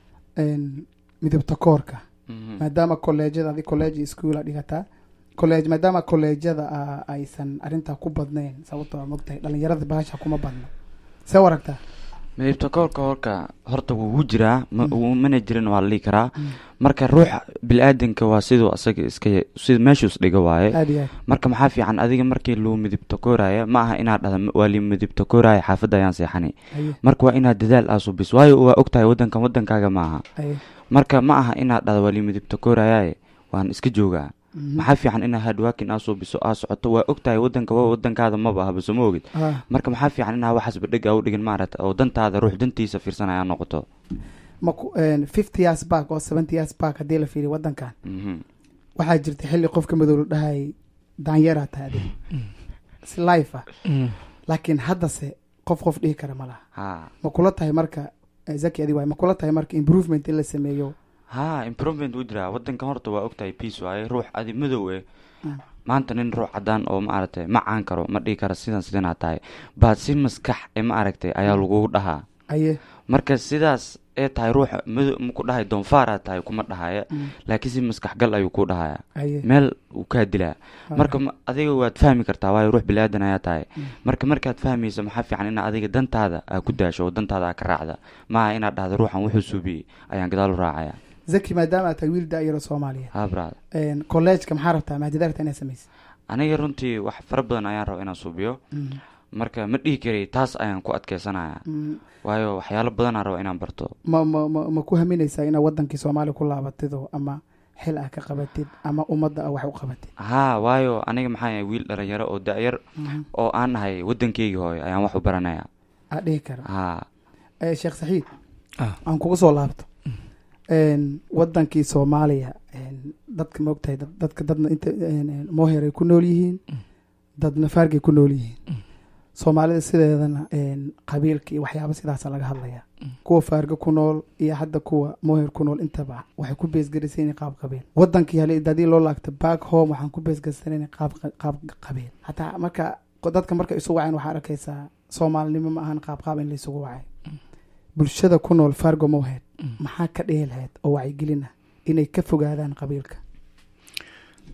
Speaker 1: een, midabta koorka
Speaker 5: Mhm.
Speaker 1: maadaama kolleejyada adi college schoola dhigataa college maadaama kolleejyada ah, aysan arrintaa ku badnayn sababtoo a mogtahay dhalinyarada bahasha kuma badno see u aragtaa
Speaker 5: midabta koorka horka horta wuu jiraa ma-
Speaker 1: Mm.
Speaker 5: wuu mana jirin waa la dhihi karaa
Speaker 1: Mm.
Speaker 5: marka ruuxa bili-aadanka waa siduu asaga iska sida meeshuu isdhiga waaye
Speaker 1: aada iyo aad
Speaker 5: marka maxaa fiican adiga markii luu midibta kooraya ma aha inaad dhahda waa lii midibta kooraya xaafadda ayaan seexani
Speaker 1: aye
Speaker 5: marka waa inaad dadaal aa subis waayo waa ogtahay wadankan wadankaaga ma aha
Speaker 1: aye
Speaker 5: marka ma aha inaad dhahda waa lii midibta kooraya waan iska joogaa
Speaker 1: Mhm.
Speaker 5: maxaa fiican inaad hardworking aa subiso aa socoto waa ogtahay wadanka waa wadankaada maba ahba soo ma ogid
Speaker 1: Ah,
Speaker 5: marka maxaa fiican inaa waxaas badheg aa u dhigin maarata oo dantaada ruux dantiisa fiirsanaya noqoto
Speaker 1: ma ku fifty years back oo seventy years back haddii la fiiriyo waddankan
Speaker 5: Mhm.
Speaker 1: waxaa jirta xilli qofka madow la dhahay daanyeeraa tahay adiga si life ah
Speaker 4: Mm.
Speaker 1: laakiin haddase qof qof dhihi kara ma laha
Speaker 5: ha
Speaker 1: ma kula tahay marka eh, zaki adi waay ma kula tahay marka improvement in la sameeyo
Speaker 5: ha improvement wuu jiraa wadankan horta waa ogtahay peace waaye ruux adi madow eh
Speaker 1: Mm.
Speaker 5: maanta nin ruux cadaan oo ma aragtay ma caan karo ma dhihi karo sidan sidanaa tahay baad si maskax ee ma aragtay ayaa lagugu dhahaa
Speaker 1: aye
Speaker 5: marka sidaas ee tahay ruuxa madow maku dhahay doonfaaraa tahay kuma dhahaya
Speaker 1: Mm.
Speaker 5: laakiin si maskaxgal ayuu ku dhahaya
Speaker 1: aye
Speaker 5: meel uu kaa dilaa
Speaker 1: Ah.
Speaker 5: marka ma- adiga waad fahmi kartaa waayo ruux bilaadan ayaa tahay
Speaker 1: Mm.
Speaker 5: marka markaad fahmayso maxaa fiican inaad adiga dantaada aa ku daasho oo dantaada aa ka raacda maaha inaad dhahdo ruuxan wuxuu suubiyey ayaan gadaal u raacaya
Speaker 1: zaki maadaama aad tahay wiil daayaro soomaaliya
Speaker 5: ha brad
Speaker 1: collegeka maxaa rabtaa maadada rabtaa inaad samaysa
Speaker 5: aniga runtii wax fara badan ayaan raba inaan suubiyo
Speaker 1: Mm.
Speaker 5: marka ma dhihi karay taas ayaan ku adkeysanaya
Speaker 1: Mm.
Speaker 5: waayo waxyaalo badanaan raba inaan barto
Speaker 1: ma ma ma ma ku haminaysaa inaad wadankii soomaaliya ku laabatido ama xil ah ka qabatid ama ummadda ah wax u qabatid
Speaker 5: haa waayo aniga maxaa yahay wiil dhalinyaro oo da-yar
Speaker 1: Mhm.
Speaker 5: oo aan nahay wadankeygii hooyo ayaan wax u baranaya
Speaker 1: aad dhihi kara
Speaker 5: haa
Speaker 1: Eh, sheekh saxiid
Speaker 4: Ah.
Speaker 1: aan kugu soo laabto En, wadankii soomaaliya en, dadka ma ogtahay dad- dadka dadna inta en, en, moher ay ku nool yihiin dadna faargay ku nool yihiin soomaalida sideedana en, qabiilka iyo waxyaaba sidaasa laga hadlaya kuwa faarga ku nool iyo hadda kuwa moher ku nool intaba waxay ku beesgarisan qaab qabiil wadankii hale hadii loo laagta back home waxaan ku beesgarsanayna qaab qaab qabiil hataa marka dadka marka isu waceen waxaa arkaysaa soomaalinimo ma ahan qaab qaab in la isugu wacay bulshada ku nool fargo mohed maxaa ka dhihi lahayd oo wacyigelin ah inay ka fogaadaan qabiilka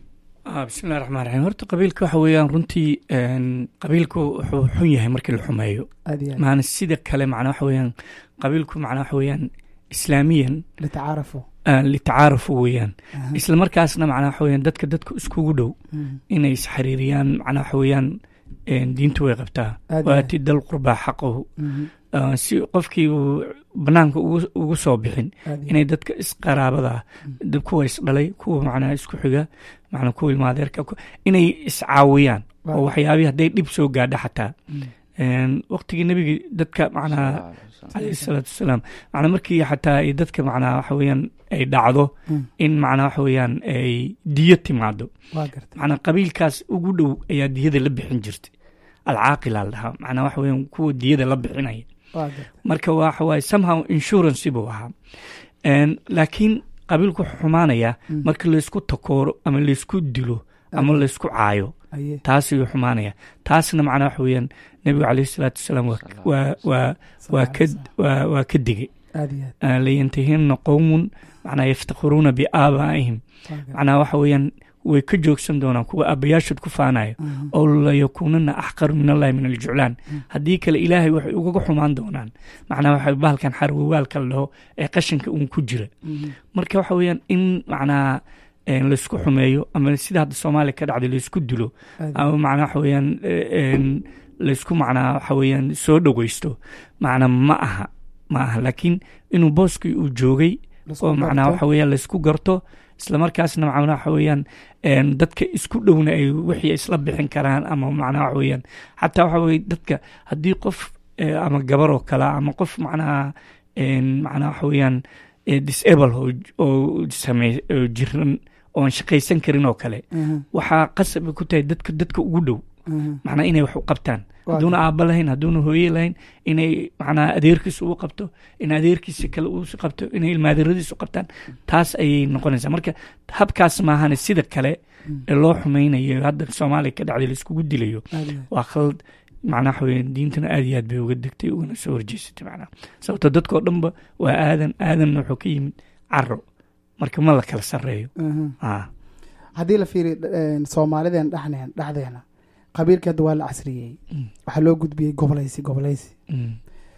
Speaker 4: Ah, bismillahi raxmaan raxiim horta qabiilka waxa weeyaan runtii een, qabiilku wuxuu xun yahay markii la xumeeyo
Speaker 1: aad iyo aad
Speaker 4: maana sida kale macnaa waxa weeyaan qabiilku macnaa waxa weeyaan islaamiyan
Speaker 1: litacaarafu
Speaker 4: ah, litacaarufu weeyaan
Speaker 1: Aha.
Speaker 4: isla markaasna macnaa waxa weeyaan dadka dadka iskugu dhow
Speaker 1: Mhm.
Speaker 4: inay isxariiriyaan macnaa waxa weeyaan een, diintu way qabtaa
Speaker 1: Aad iyo
Speaker 4: waati dal qurbaa xaqahu
Speaker 1: Mhm.
Speaker 4: Ah, si qofkii uu banaanka ugu ugu soo bixin
Speaker 1: aad iyo
Speaker 4: inay dadka isqaraabada ah dad kuwa isdhalay kuwa macnaa isku xiga macnaa kuwa ilmaadeerka ku- inay iscaawiyaan
Speaker 1: Waaw.
Speaker 4: oo waxyaabihii hadday dhib soo gaadha xataa
Speaker 1: Mm.
Speaker 4: Een, waqtigii nebiga dadka macnaa calayhi salaatu wasalaam macnaa markii xataa ay dadka macnaa waxa weeyaan ay dhacdo
Speaker 1: Mm.
Speaker 4: in macnaa waxa weeyaan ay diyo timaado
Speaker 1: waa gartay
Speaker 4: macnaa qabiilkaas ugu dhow ayaa diyada la bixin jirtay alcaaqila la dhahaa macnaa waxa weeyaan kuwa diyada la bixinaya
Speaker 1: waa gartay
Speaker 4: marka waxa waaye somehow insurance buu ahaa Een, laakiin qabiilku wuxuu xumaanayaa
Speaker 1: Mm.
Speaker 4: marka laysku takooro ama laysku dilo ama laysku caayo
Speaker 1: aye
Speaker 4: taas ayuu xumaanaya taasna macnaa waxa weeyaan nebigu calayhi salaatu wasalaam waa waa waa waa ka waa waa ka digay
Speaker 1: aad iyo aad
Speaker 4: Ah, layantahina qowmun macnaa yaftakhiruuna biaabaa'ihim
Speaker 1: waa gartay
Speaker 4: macnaa waxa weeyaan way ka joogsan doonaan kuwa aabbayaashood ku faanayo
Speaker 1: Mhm.
Speaker 4: oo layakuunana axqaru min allahi min aljuclaan haddii kale ilaahay waxay ugaga xumaan doonaan macnaa waxa bahalkan xarwawaalka la dhaho ee qashinka uun ku jira
Speaker 1: Mhm.
Speaker 4: marka waxa weeyaan in macnaa een, laysku xumeeyo ama sida hadda soomaaliya ka dhacday laysku dilo
Speaker 1: aad iyo
Speaker 4: ama macnaa waxa weeyaan eh, een, laysku macnaa waxa weeyaan soo dhoweysto macnaa ma aha ma aha laakiin inuu booskii uu joogay
Speaker 1: Lasku
Speaker 4: oo macnaa
Speaker 1: garto.
Speaker 4: waxa weeyaan laysku garto isla markaasna macnaa waxa weeyaan een, dadka isku dhowna ay wixii isla bixin karaan ama macnaa waxa weeyaan xataa waxa weye dadka haddii qof eh, ama gabar oo kale ama qof macnaa een, macnaa waxa weeyaan eh, disable oo oo samey oo jiran oon shaqaysan karin oo kale
Speaker 1: Mhm.
Speaker 4: waxaa qasab ay ku tahay dadka dadka ugu dhow
Speaker 1: Mhm.
Speaker 4: macnaa inay wax u qabtaan
Speaker 1: Waa
Speaker 4: hadduuna aabba lahayn hadduuna hooye lahayn inay macnaa adeerkiisa ugu qabto in adeerkiisa kale uu qabto inay ilmaadiradiisa u qabtaan taas ayay noqonaysaa marka habkaas maahane sida kale ee loo xumaynayo hadda soomaaliya ka dhacday laiskugu dilayo
Speaker 1: aad iyo aad
Speaker 4: waa khalad macnaa waxa weeye diintana aad iyo aad bay uga degtay ugana soo horjeesatay macnaa sababto dadkoo dhanba waa aadan aadanna wuxuu ka yimid caro marka ma la kala sarreeyo
Speaker 1: Mhm.
Speaker 4: ah
Speaker 1: haddii la fiiriyo een, soomaalideen dhexneen dhexdeena qabiilka hadda waa la casriyey
Speaker 4: Mm.
Speaker 1: waxaa loo gudbiyey gobolaysi gobolaysi
Speaker 4: mm,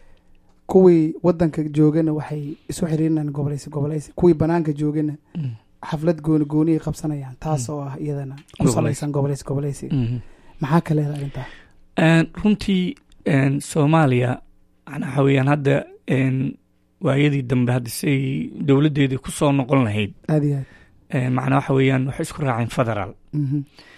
Speaker 1: kuwii wadanka joogana waxay isu xiriirinayaan gobolaysi gobolaysi kuwii banaanka joogana
Speaker 4: mm,
Speaker 1: xaflad gooni gooniyay qabsanayaan taas oo ah iyadana ku
Speaker 4: Gobolaysi.
Speaker 1: salaysan gobolaysi gobolaysi
Speaker 4: mm.
Speaker 1: maxaa ka leedahay arrintaa
Speaker 4: Een, runtii een, soomaaliya macnaa waxa weeyaan hadda een, waayadii dambe hadda siay dowladdeedii ku soo noqon lahayd
Speaker 1: aad iyo aad
Speaker 4: een, macnaa waxa weeyaan waxay isku raaceen federaal
Speaker 1: Mhm.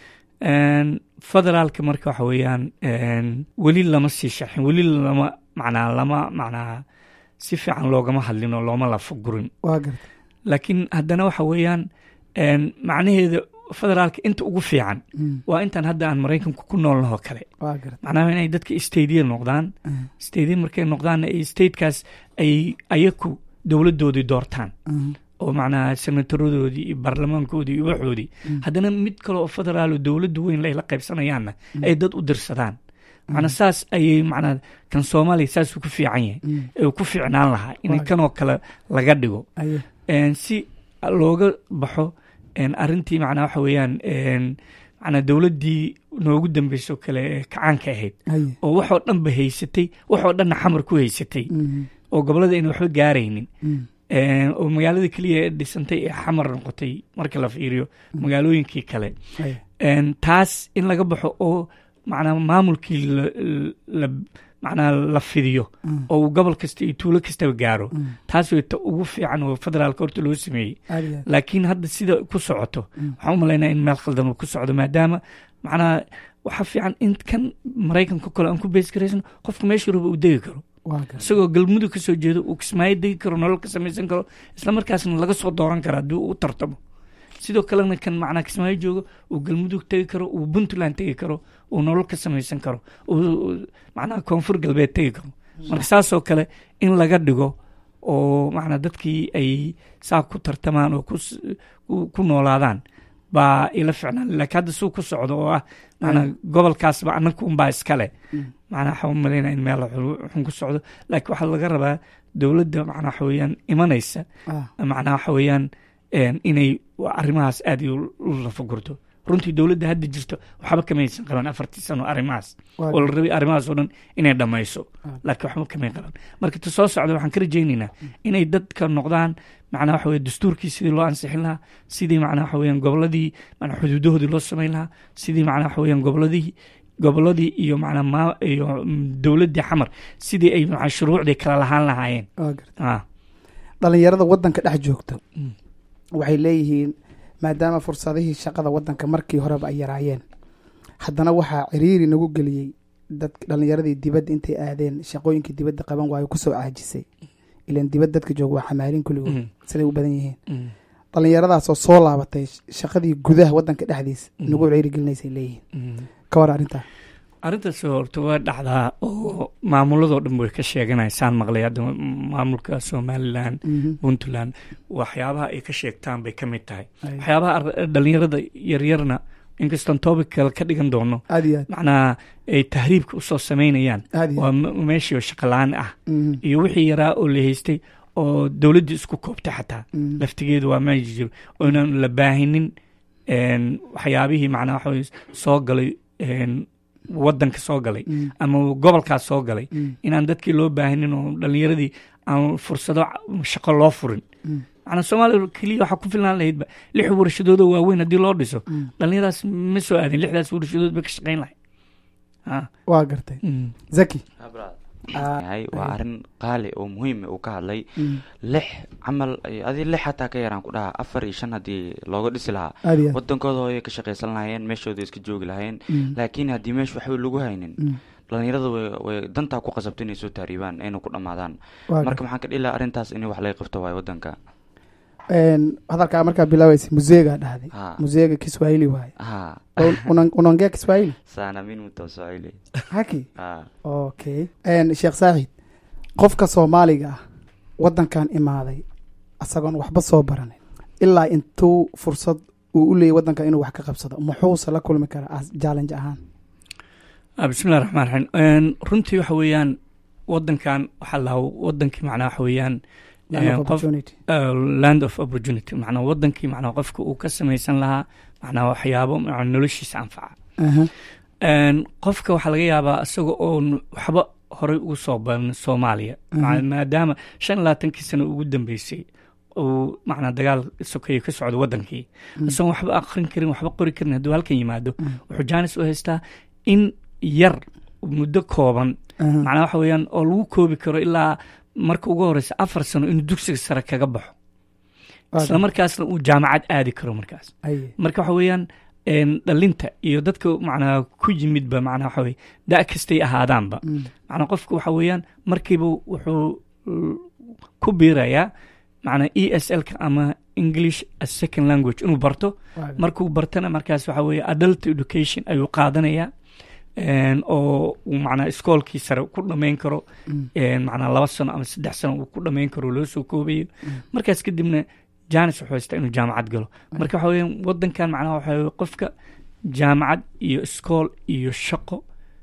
Speaker 4: Een, federaalka marka waxa weeyaan een, weli lama sii sharxin weli lama macnaa lama macnaa si fiican loogama hadlin oo looma lafagurin
Speaker 1: waa garta
Speaker 4: laakiin haddana waxa weeyaan een, macnaheeda federaalka inta ugu fiican
Speaker 1: Mm.
Speaker 4: waa intaan hadda aan maraykanku ku noolnahoo kale
Speaker 1: waa garta
Speaker 4: macnaha inay dadka stadiya noqdaan
Speaker 1: Mhm.
Speaker 4: stadiya markay noqdaan ay statekaas ay ayaku dowladdoodii doortaan
Speaker 1: Mhm.
Speaker 4: oo macnaha senataradoodii iyo baarlamaankoodii iyo waxoodii
Speaker 1: Mm.
Speaker 4: haddana mid kale oo federaal oo dowladdu weyn layla qaybsanayaanna ay dad u dirsadaan macnaa saas ayay macnaa kan soomaaliya saasuu ku fiican yahay
Speaker 1: Mm.
Speaker 4: ee uu ku fiicnaan lahaa in
Speaker 1: Waa.
Speaker 4: kanoo kale laga dhigo
Speaker 1: aye
Speaker 4: een, si looga baxo een, arrintii macnaa waxa weeyaan een, macnaa dowladdii noogu dambeysoo kale ee kacaanka ahayd
Speaker 1: aye
Speaker 4: oo waxoo dhanba haysatay waxoo dhanna xamar ku haysatay
Speaker 1: Mhm.
Speaker 4: oo gobollada ayna waxba gaaraynin
Speaker 1: Mm.
Speaker 4: Een, oo magaalada keliya ee dhisantay ee xamar noqotay marka la fiiriyo magaalooyinkii kale
Speaker 1: aye
Speaker 4: Een, taas in laga baxo oo macnaa maamulkii la, la macnaa la fidiyo
Speaker 1: Mm.
Speaker 4: oo uu gobol kasta iyo tuulo kastaba gaaro
Speaker 1: Mm.
Speaker 4: taas way ta ugu fiican oo federaalka horta loo sameeyey
Speaker 1: aad iyo aad
Speaker 4: laakiin hadda sida ku socoto
Speaker 1: Mm.
Speaker 4: waxaan u malaynaya in meel khaldan uu ku socdo maadaama macnaa waxaa fiican in kan maraykanka kale aan ku bees garaysano qofka meesha raba uu degi karo
Speaker 1: waa garta
Speaker 4: isagoo galmudug ka soo jeedo uu kismaayo degi karo nolol ka samaysan karo isla markaasna laga soo dooran karo haddii uu u tartamo sidoo kalena kan macnaa kismaayo joogo uu galmudug tegi karo uu puntland tegi karo uu nolol ka samaysan karo uu macnaha koonfur galbeed tegi karo marka saasoo kale in laga dhigo oo macnaa dadkii ay saa ku tartamaan oo ku s- ku- ku noolaadaan baa ila ficnaan laakiin hadda suu ku socdo oo ah macnaa gobolkaasba annaga unbaa iskale macnaa waxaa u malaynaya in meel xun xun ku socdo laakiin waxaa laga rabaa dowladda macnaa waxa weeyaan imanaysa
Speaker 1: ah
Speaker 4: macnaa waxa weeyaan een, inay arrimahaas aad iyo u lafagurto runtii dowladda hadda jirto waxba kamaysan qaban afartii sano arrimahaas
Speaker 1: Waa
Speaker 4: oo la rabay arrimahaas oo dhan inay dhammayso
Speaker 1: Ah.
Speaker 4: laakiin waxba kamay qaban marka ta soo socda waxaan ka rajaynaynaa inay dadka noqdaan macnaa waxa weye dastuurkii sidii loo ansixin lahaa sidii macnaa waxa weeyaan goboladii macnaa xuduudahoodii loo samayn lahaa sidii macnaa waxa weeyaan goboladii goboladii iyo macnaa maa iyo mm, dowladdii xamar sidii ay macnaa shuruucdii kala lahaan lahaayeen
Speaker 1: waa gartay
Speaker 4: ah
Speaker 1: dhalinyarada wadanka dhex joogta
Speaker 4: Mm.
Speaker 1: waxay leeyihiin maadaama fursadihii shaqada wadanka markii horeba ay yaraayeen haddana waxaa ciriiri nagu geliyey dad dhalinyaradii dibadda intay aadeen shaqooyinkii dibadda qaban waayo kusoo caajisay ilan dibad dadka jooga waa xamaalin kulligood
Speaker 4: Mm.
Speaker 1: siday u badan yihiin
Speaker 4: Mm.
Speaker 1: dhalinyaradaasoo soo laabatay sh- shaqadii gudaha wadanka dhexdiisa
Speaker 4: Mm.
Speaker 1: nagu ciriiri gelinaysay leeyihiin
Speaker 4: Mm.
Speaker 1: ka war arrintaa
Speaker 4: arrintaas horta waa dhacdaa oo maamuladoo dhan way ka sheeganaysaan maqlay hadda maamulka somalilan
Speaker 1: Mhm.
Speaker 4: puntland waxyaabaha ay ka sheegtaan bay ka mid tahay
Speaker 1: Ay.
Speaker 4: waxyaabaha ar- dhalinyarada yaryarna inkastoon topic kale ka dhigan doono
Speaker 1: aad iyo aad
Speaker 4: macnaa ay tahriibka usoo samaynayaan
Speaker 1: aad iyo
Speaker 4: waa
Speaker 1: aad
Speaker 4: me- meeshii oo shaqalaan ah
Speaker 1: Mhm.
Speaker 4: iyo wixii yaraa oo la haystay oo dowladdii isku koobtay xataa
Speaker 1: Mhm.
Speaker 4: laftigeedu waa meesha jiro oo inaan la baahinin een, waxyaabihii macnaa waxa weye soo galay een, wadanka soo galay
Speaker 1: Mhm.
Speaker 4: ama gobolkaas soo galay
Speaker 1: Mhm.
Speaker 4: inaan dadkii loo baahinin oo dhalinyaradii aan fursado shaqo loo furin
Speaker 1: Mhm.
Speaker 4: macnaa soomaaliya keliya waxaa ku filnaan lahaydba lix warshadoodoo waaweyn haddii loo dhiso
Speaker 1: Mhm.
Speaker 4: dhalinyaradaas ma soo aadin lixdaas warshadood bay ka shaqayn lahay Ah,
Speaker 1: waa gartay
Speaker 4: mm,
Speaker 1: zaki
Speaker 5: yahay waa arrin qaali oo muhiim uu ka hadlay
Speaker 1: Mhm.
Speaker 5: lix camal adi lix xataa ka yaraan ku dhaha afar iyo shan haddii looga dhisi lahaa
Speaker 1: aad iyo aad
Speaker 5: wadankooda hooyay ka shaqaysan lahaayeen meeshooda iska joogi lahaayeen
Speaker 1: Mhm.
Speaker 5: laakiin haddii meesha waxba lagu haynin
Speaker 1: Mhm.
Speaker 5: dhalinyarada way way dantaa ku qasabta inay soo taariibaan ayna ku dhammaadaan
Speaker 1: waa
Speaker 5: marka
Speaker 1: gartay
Speaker 5: maxaan ka dhihi lahaa arrintaas in wax laga qabto waayo wadanka
Speaker 1: Een, hadalkaa markaa bilaabaysa museegaa dhahday
Speaker 5: ha
Speaker 1: museega kiswahili waaye
Speaker 5: ha
Speaker 1: Una- unaongea kiswahili
Speaker 5: sana min mutoswahili
Speaker 1: haki
Speaker 5: ha
Speaker 1: okay Een, sheekh saacid qofka soomaaliga ah wadankan imaaday asagoon waxba soo baranin ilaa intuu fursad uu u leeyay wadanka inuu wax ka qabsado muxuuse la kulmi karaa as challenge ahaan
Speaker 4: ah, bismillahi raxmaan raxiim Een, runtii waxa weeyaan wadankan waxaa lahaa wadankii macnaa waxa weeyaan
Speaker 1: Land of
Speaker 4: Een, qof-
Speaker 1: opportunity.
Speaker 4: uh, land of opportunity macnaa wadankii macnaa qofka uu ka samaysan lahaa macnaa waxyaabo macnaa noloshiisa anfaca
Speaker 1: Aha.
Speaker 4: Een, qofka waxaa laga yaabaa isaga oon waxba horey ugu soo baran soomaaliya
Speaker 1: Mhm.
Speaker 4: Ma- maadaama shan iyo labaatankii sano ugu dambeysay uu macnaa dagaal sokeeye ka socdo wadankii
Speaker 1: Mhm.
Speaker 4: isagoon waxba aqrin karin waxba qori karin hadduu halkan yimaado
Speaker 1: Mhm.
Speaker 4: wuxuu jaanis u haystaa in yar muddo kooban
Speaker 1: Aha.
Speaker 4: macnaa waxa weeyaan oo lagu koobi karo ilaa marka ugu horeysa afar sano inuu dugsiga sare kaga baxo
Speaker 1: Waa
Speaker 4: isla markaasna uu jaamacad aadi karo markaas
Speaker 1: Aye.
Speaker 4: marka waxa weeyaan een, dhalinta iyo dadka macnaa ku yimidba macnaa waxa weye da' kastay ahaadaanba
Speaker 1: Mm.
Speaker 4: macnaa qofka waxa weeyaan markiiba wuxuu uh, ku biirayaa macnaa e s l-ka ama english as second language inuu barto
Speaker 1: Waa
Speaker 4: markuu bartana markaas waxa weeye adult education ayuu qaadanayaa een, oo uu macnaa iskoolkii sare ku dhammayn karo
Speaker 1: Mm.
Speaker 4: een, macnaa laba sano ama saddex sano uu ku dhammayn karo loo soo koobayo markaas kadibna janis wuxuu haystaa inuu jaamacad galo marka waxa weeyaan wadankan macnaha waxa weye qofka jaamacad iyo iskool iyo shaqo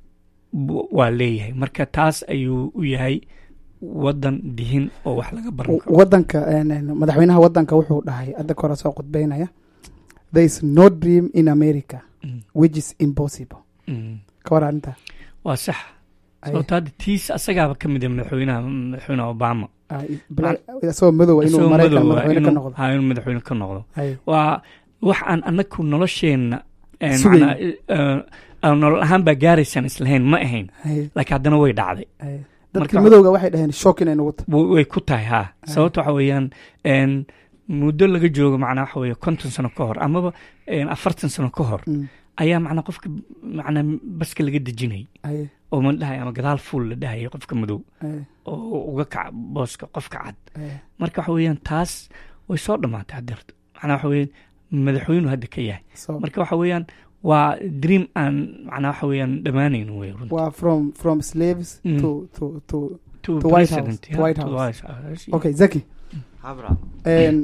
Speaker 4: bu- waa leeyahay marka taas ayuu u yahay wadan dihin oo wax laga baran karo
Speaker 1: wadanka een, een, madaxweynaha wadanka wuxuu dhahay hadda kore soo khudbeynaya there is no dream in america
Speaker 4: Mm,
Speaker 1: which is impossible
Speaker 4: mm.
Speaker 1: ka war arrintaa
Speaker 4: waa sax
Speaker 1: Aye.
Speaker 4: sababto hadda tiis asagaaba ka mid ah madaxweynaha madaxweyne obama
Speaker 1: Ah, bla- isagoo madowa inuu
Speaker 4: Isagoo
Speaker 1: maraykan
Speaker 4: madow ah,
Speaker 1: madaxweyne ka
Speaker 4: inuu-
Speaker 1: noqdo
Speaker 4: ha, inuu madaxweyne ka noqdo
Speaker 1: Aye.
Speaker 4: waa wax aan anaku nolosheenna een,
Speaker 1: Sugayn.
Speaker 4: macnaa, eh, eh, nolol ahaan baa gaaraysaan islahayn ma ahayn
Speaker 1: Aye.
Speaker 4: laakiin haddana way dhacday
Speaker 1: Aye. dadkii
Speaker 4: Marka-
Speaker 1: madowga waxay dhaheen shock inay nagu tahay
Speaker 4: W- way ku tahay ha sababta waxa weeyaan een, muddo laga joogo macnaa waxa weeye konton sano ka hor amaba een, afartan sano ka hor
Speaker 1: Mm.
Speaker 4: ayaa macnaa qofka macnaa baska laga dejinayay
Speaker 1: Aye.
Speaker 4: oo ma dhahay ama gadaal fuul la dhahayay qofka madow
Speaker 1: Aye.
Speaker 4: oo uga kaca booska qofka cad
Speaker 1: Aye.
Speaker 4: marka waxa weeyaan taas way soo dhammaatay haddeerto macnaa waxa weeyaan madaxweynu hadda ka yahay
Speaker 1: So,
Speaker 4: marka waxa weeyaan waa dream aan macnaa waxa weeyaan dhammaanayn wey runtii
Speaker 1: waa from from slaves
Speaker 4: Mm.
Speaker 1: to to to
Speaker 4: to
Speaker 1: to White
Speaker 4: president,
Speaker 1: House,
Speaker 4: yeah,
Speaker 1: to White
Speaker 4: to
Speaker 1: House.
Speaker 4: White House, yeah.
Speaker 1: okay zaki
Speaker 5: habra
Speaker 1: een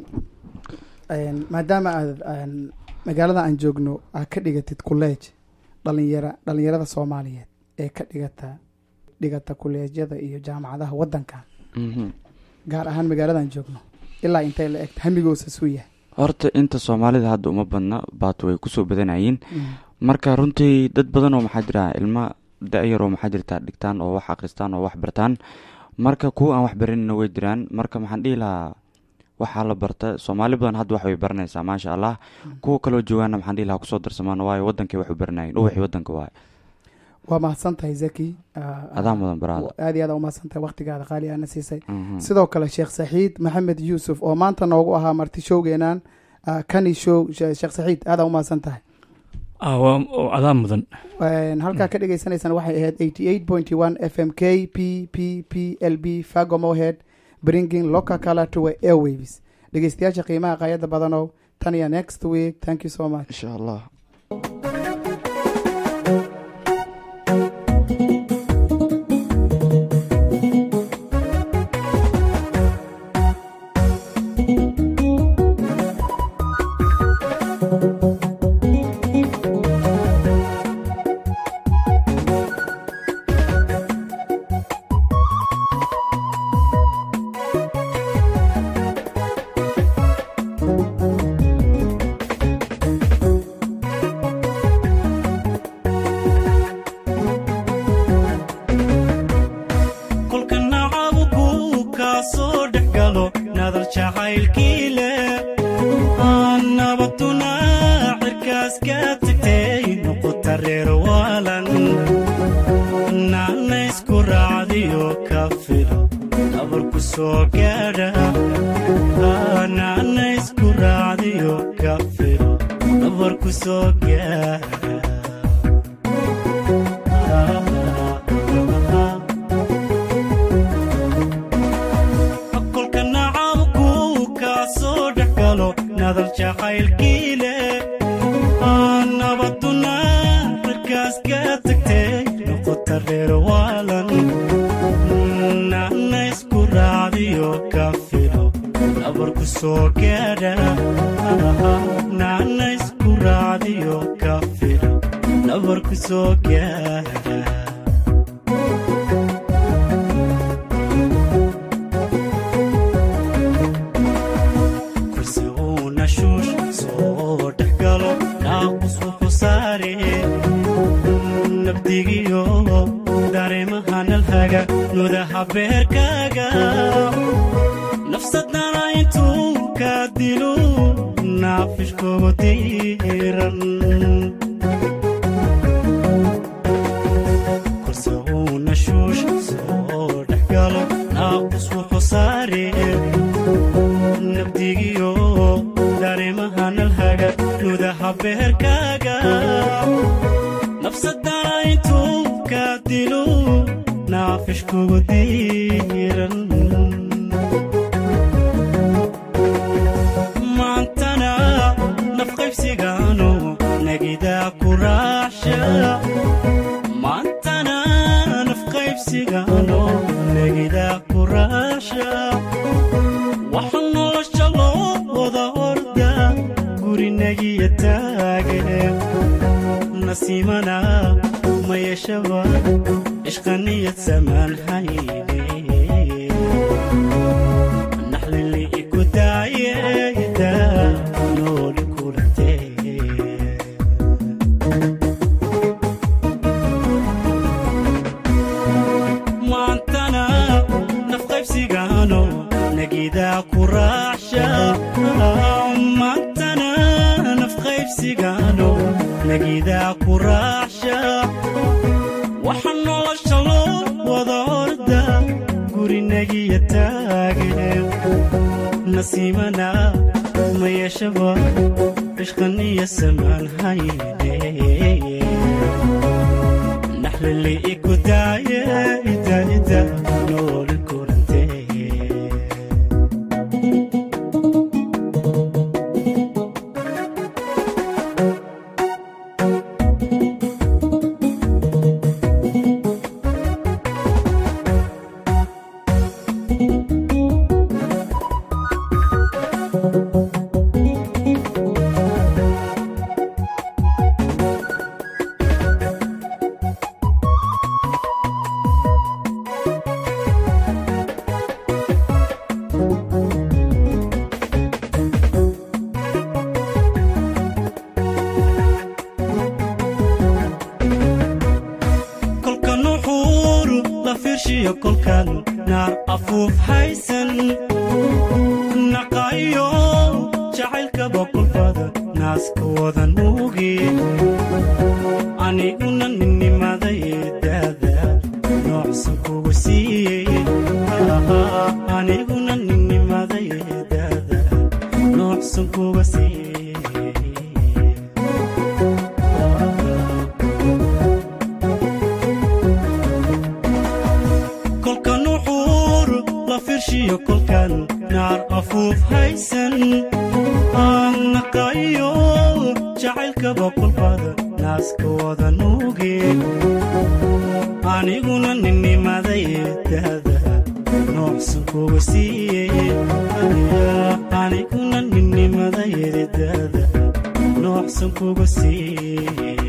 Speaker 1: een maadaama aad aan magaalada aan joogno aad ka dhigatid college dhalinyara dhalinyarada soomaaliyeed ee ka dhigata dhigata kuleejyada iyo jaamacadaha wadanka
Speaker 5: Mhm.
Speaker 1: gaar ahaan magaaladan joogno ilaa intay la egta hamigoosa suu yahay
Speaker 5: horta inta soomaalida hadda uma badna baat way kusoo badanayeen marka runtii dad badan oo maxaa jira ilma da-yar oo maxaa jirta dhigtaan oo wax akhristaan oo wax bartaan marka kuwa aan wax baranina way jiraan marka maxaan dhihi lahaa waxaa la barta soomaali badan hadda wax way baranaysaa maasha allah kuwa kaloo joogaana maxaan dhihi lahaa kusoo darsamaan waayo wadankay wax u baranayeen ubaxii wadanka waaye
Speaker 1: waa mahadsan tahay zaki Ah,
Speaker 5: adaa mudan baraada
Speaker 1: aad iyo aad u mahadsan tahay waqtigaada qaali aana siisay
Speaker 5: Mhm.
Speaker 1: sidoo kale sheekh saxiid maxamed yuusuf oo maanta noogu ahaa marti showgeenan ah, kani show She- sheekh saxiid aada u mahadsan tahay
Speaker 4: Ah, waa oo adaa mudan
Speaker 1: Een, halkaa ka dhegeysaneysaan waxay ahayd 88.1 fm k p p p l b fago mohead bringing local color to our airwaves dhegeystayaasha qiimaha qaayada badanow tan iyo next week thank you so much
Speaker 5: insha allah
Speaker 6: kolka nacabuku kaa soo dhex galo nadal jacaylkii leh aan nabaduna cirkaas ka tagtay noqota reer waalan naana isku raacdiyo ka filo nabarku soo gaadha naana isku raacdiyo ka filo nabarku soo gaadha kolka nacabku kaa soo dhex galo nadal jacaylkii leh aan nabaduna cirkaas ka tagtay noqota reer waalan naana isku raacdiyo ka filo nabarku soo gaadha naana isku raacdiyo ka filo nabarku soo gaadha kursi uu nashuush soo dhex galo naaqus wuxuu saare nabdigiyo dareemaha nalhaga nudaha beerkaaga nafsadana intuu ka dilo naafishkoogu diiran kursi uu nashuush soo dhex galo naaqus wuxuu saare nabdigiyo dareemaha nalhaga nudaha beerkaaga nafsadana intuu ka dilo naafishkugu diiran maantana nafqaybsigaano nagidaa ku raacsha maantana nafqaybsigaano nagidaa ku raacsha waxa nolosha loo wada orda gurinagiya taage nasiimana ma yeeshaba ishqaniyad samaan hayne naxlili iku daayeda nooli kulantee maantana nafqaybsigaano nagidaa ku raacsha maantana nafqaybsigaano nagidaa ku raacsha waxa nolosha loo wada orda gurinagiya taage nasiimana ma yeeshaba ishqaniya samaan hayne naxlili iku daaye ida ida nooli kulantee firshiyo kolkaan naar afuuf haysan naqaayo jacaylkaba kulbada naaska wadan muugi aniguna ninnimaday daada noocsan kugu siiyey aniguna ninnimaday daada noocsan kuga siiyey kolkan uxuur la firshiyo kolkan naar afuuf haysan aan naqaayo jacaylkaba kulbada naaska wada nuuge aniguna ninnimaday daada noocsan kuga siiyey aniguna ninnimaday daada noocsan kuga siiyey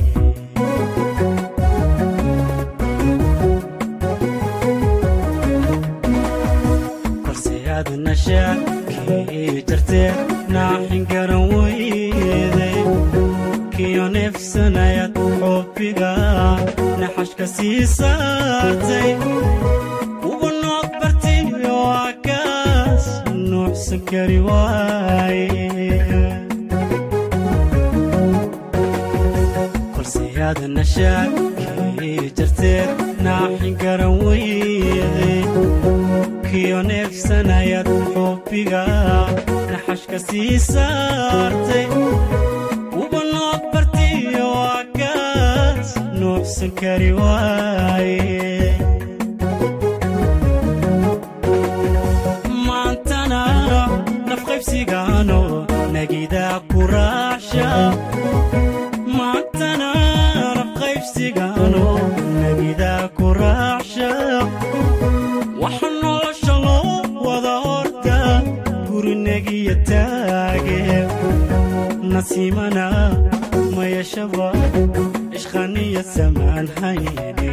Speaker 6: balse aad nashaakii jartee naaxin garan weyday kiyo neefsanayad xubbiga naxashka sii saartay uba nood bartiyo akaas nuuxsan kari waaye kolse aad nashaakii jarteed naaxin garan weyday kiyo neefsanayad xubbiga naxashka sii saartay uba nood bartiyo akaas nuuxsan kari waaye maantana nafqaybsigaano nagidaa ku raacsha maantana nafqaybsigaano nagidaa ku raacsha waxa nolosha loo wada horta gurinagiya taage nasiimana mayashaba ishqaniya samaan hayne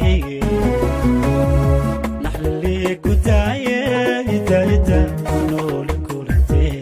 Speaker 6: naxlilee ku daaye idaida noole kulantee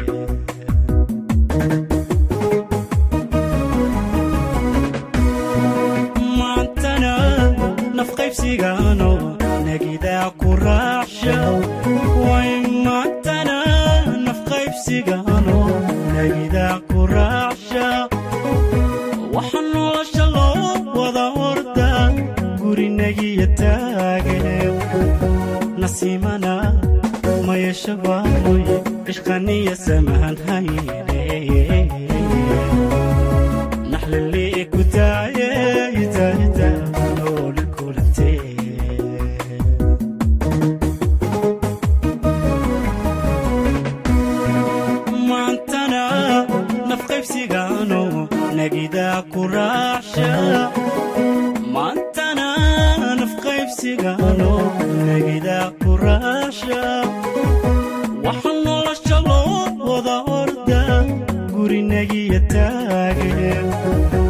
Speaker 6: maantana nafqaybsigaano nagidaa ku raacsha way maantana nafqaybsigaano nagidaa ku raacsha waxa nolosha loo wada horda gurinagiya taage nasiimana mayashabaamoy ishqaniya samahan hayne naxlilee ku daaye idaida noole kulantee maantana nafqaybsigaano nagidaa ku raacsha maantana nafqaybsigaano nagidaa ku raacsha waxa nolosha loo wada horda gurinagiya taage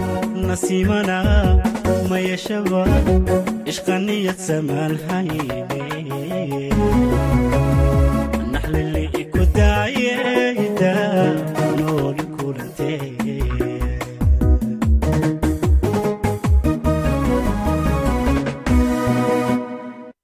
Speaker 6: nasiimana mayashaba ishqaniyad samaan hayne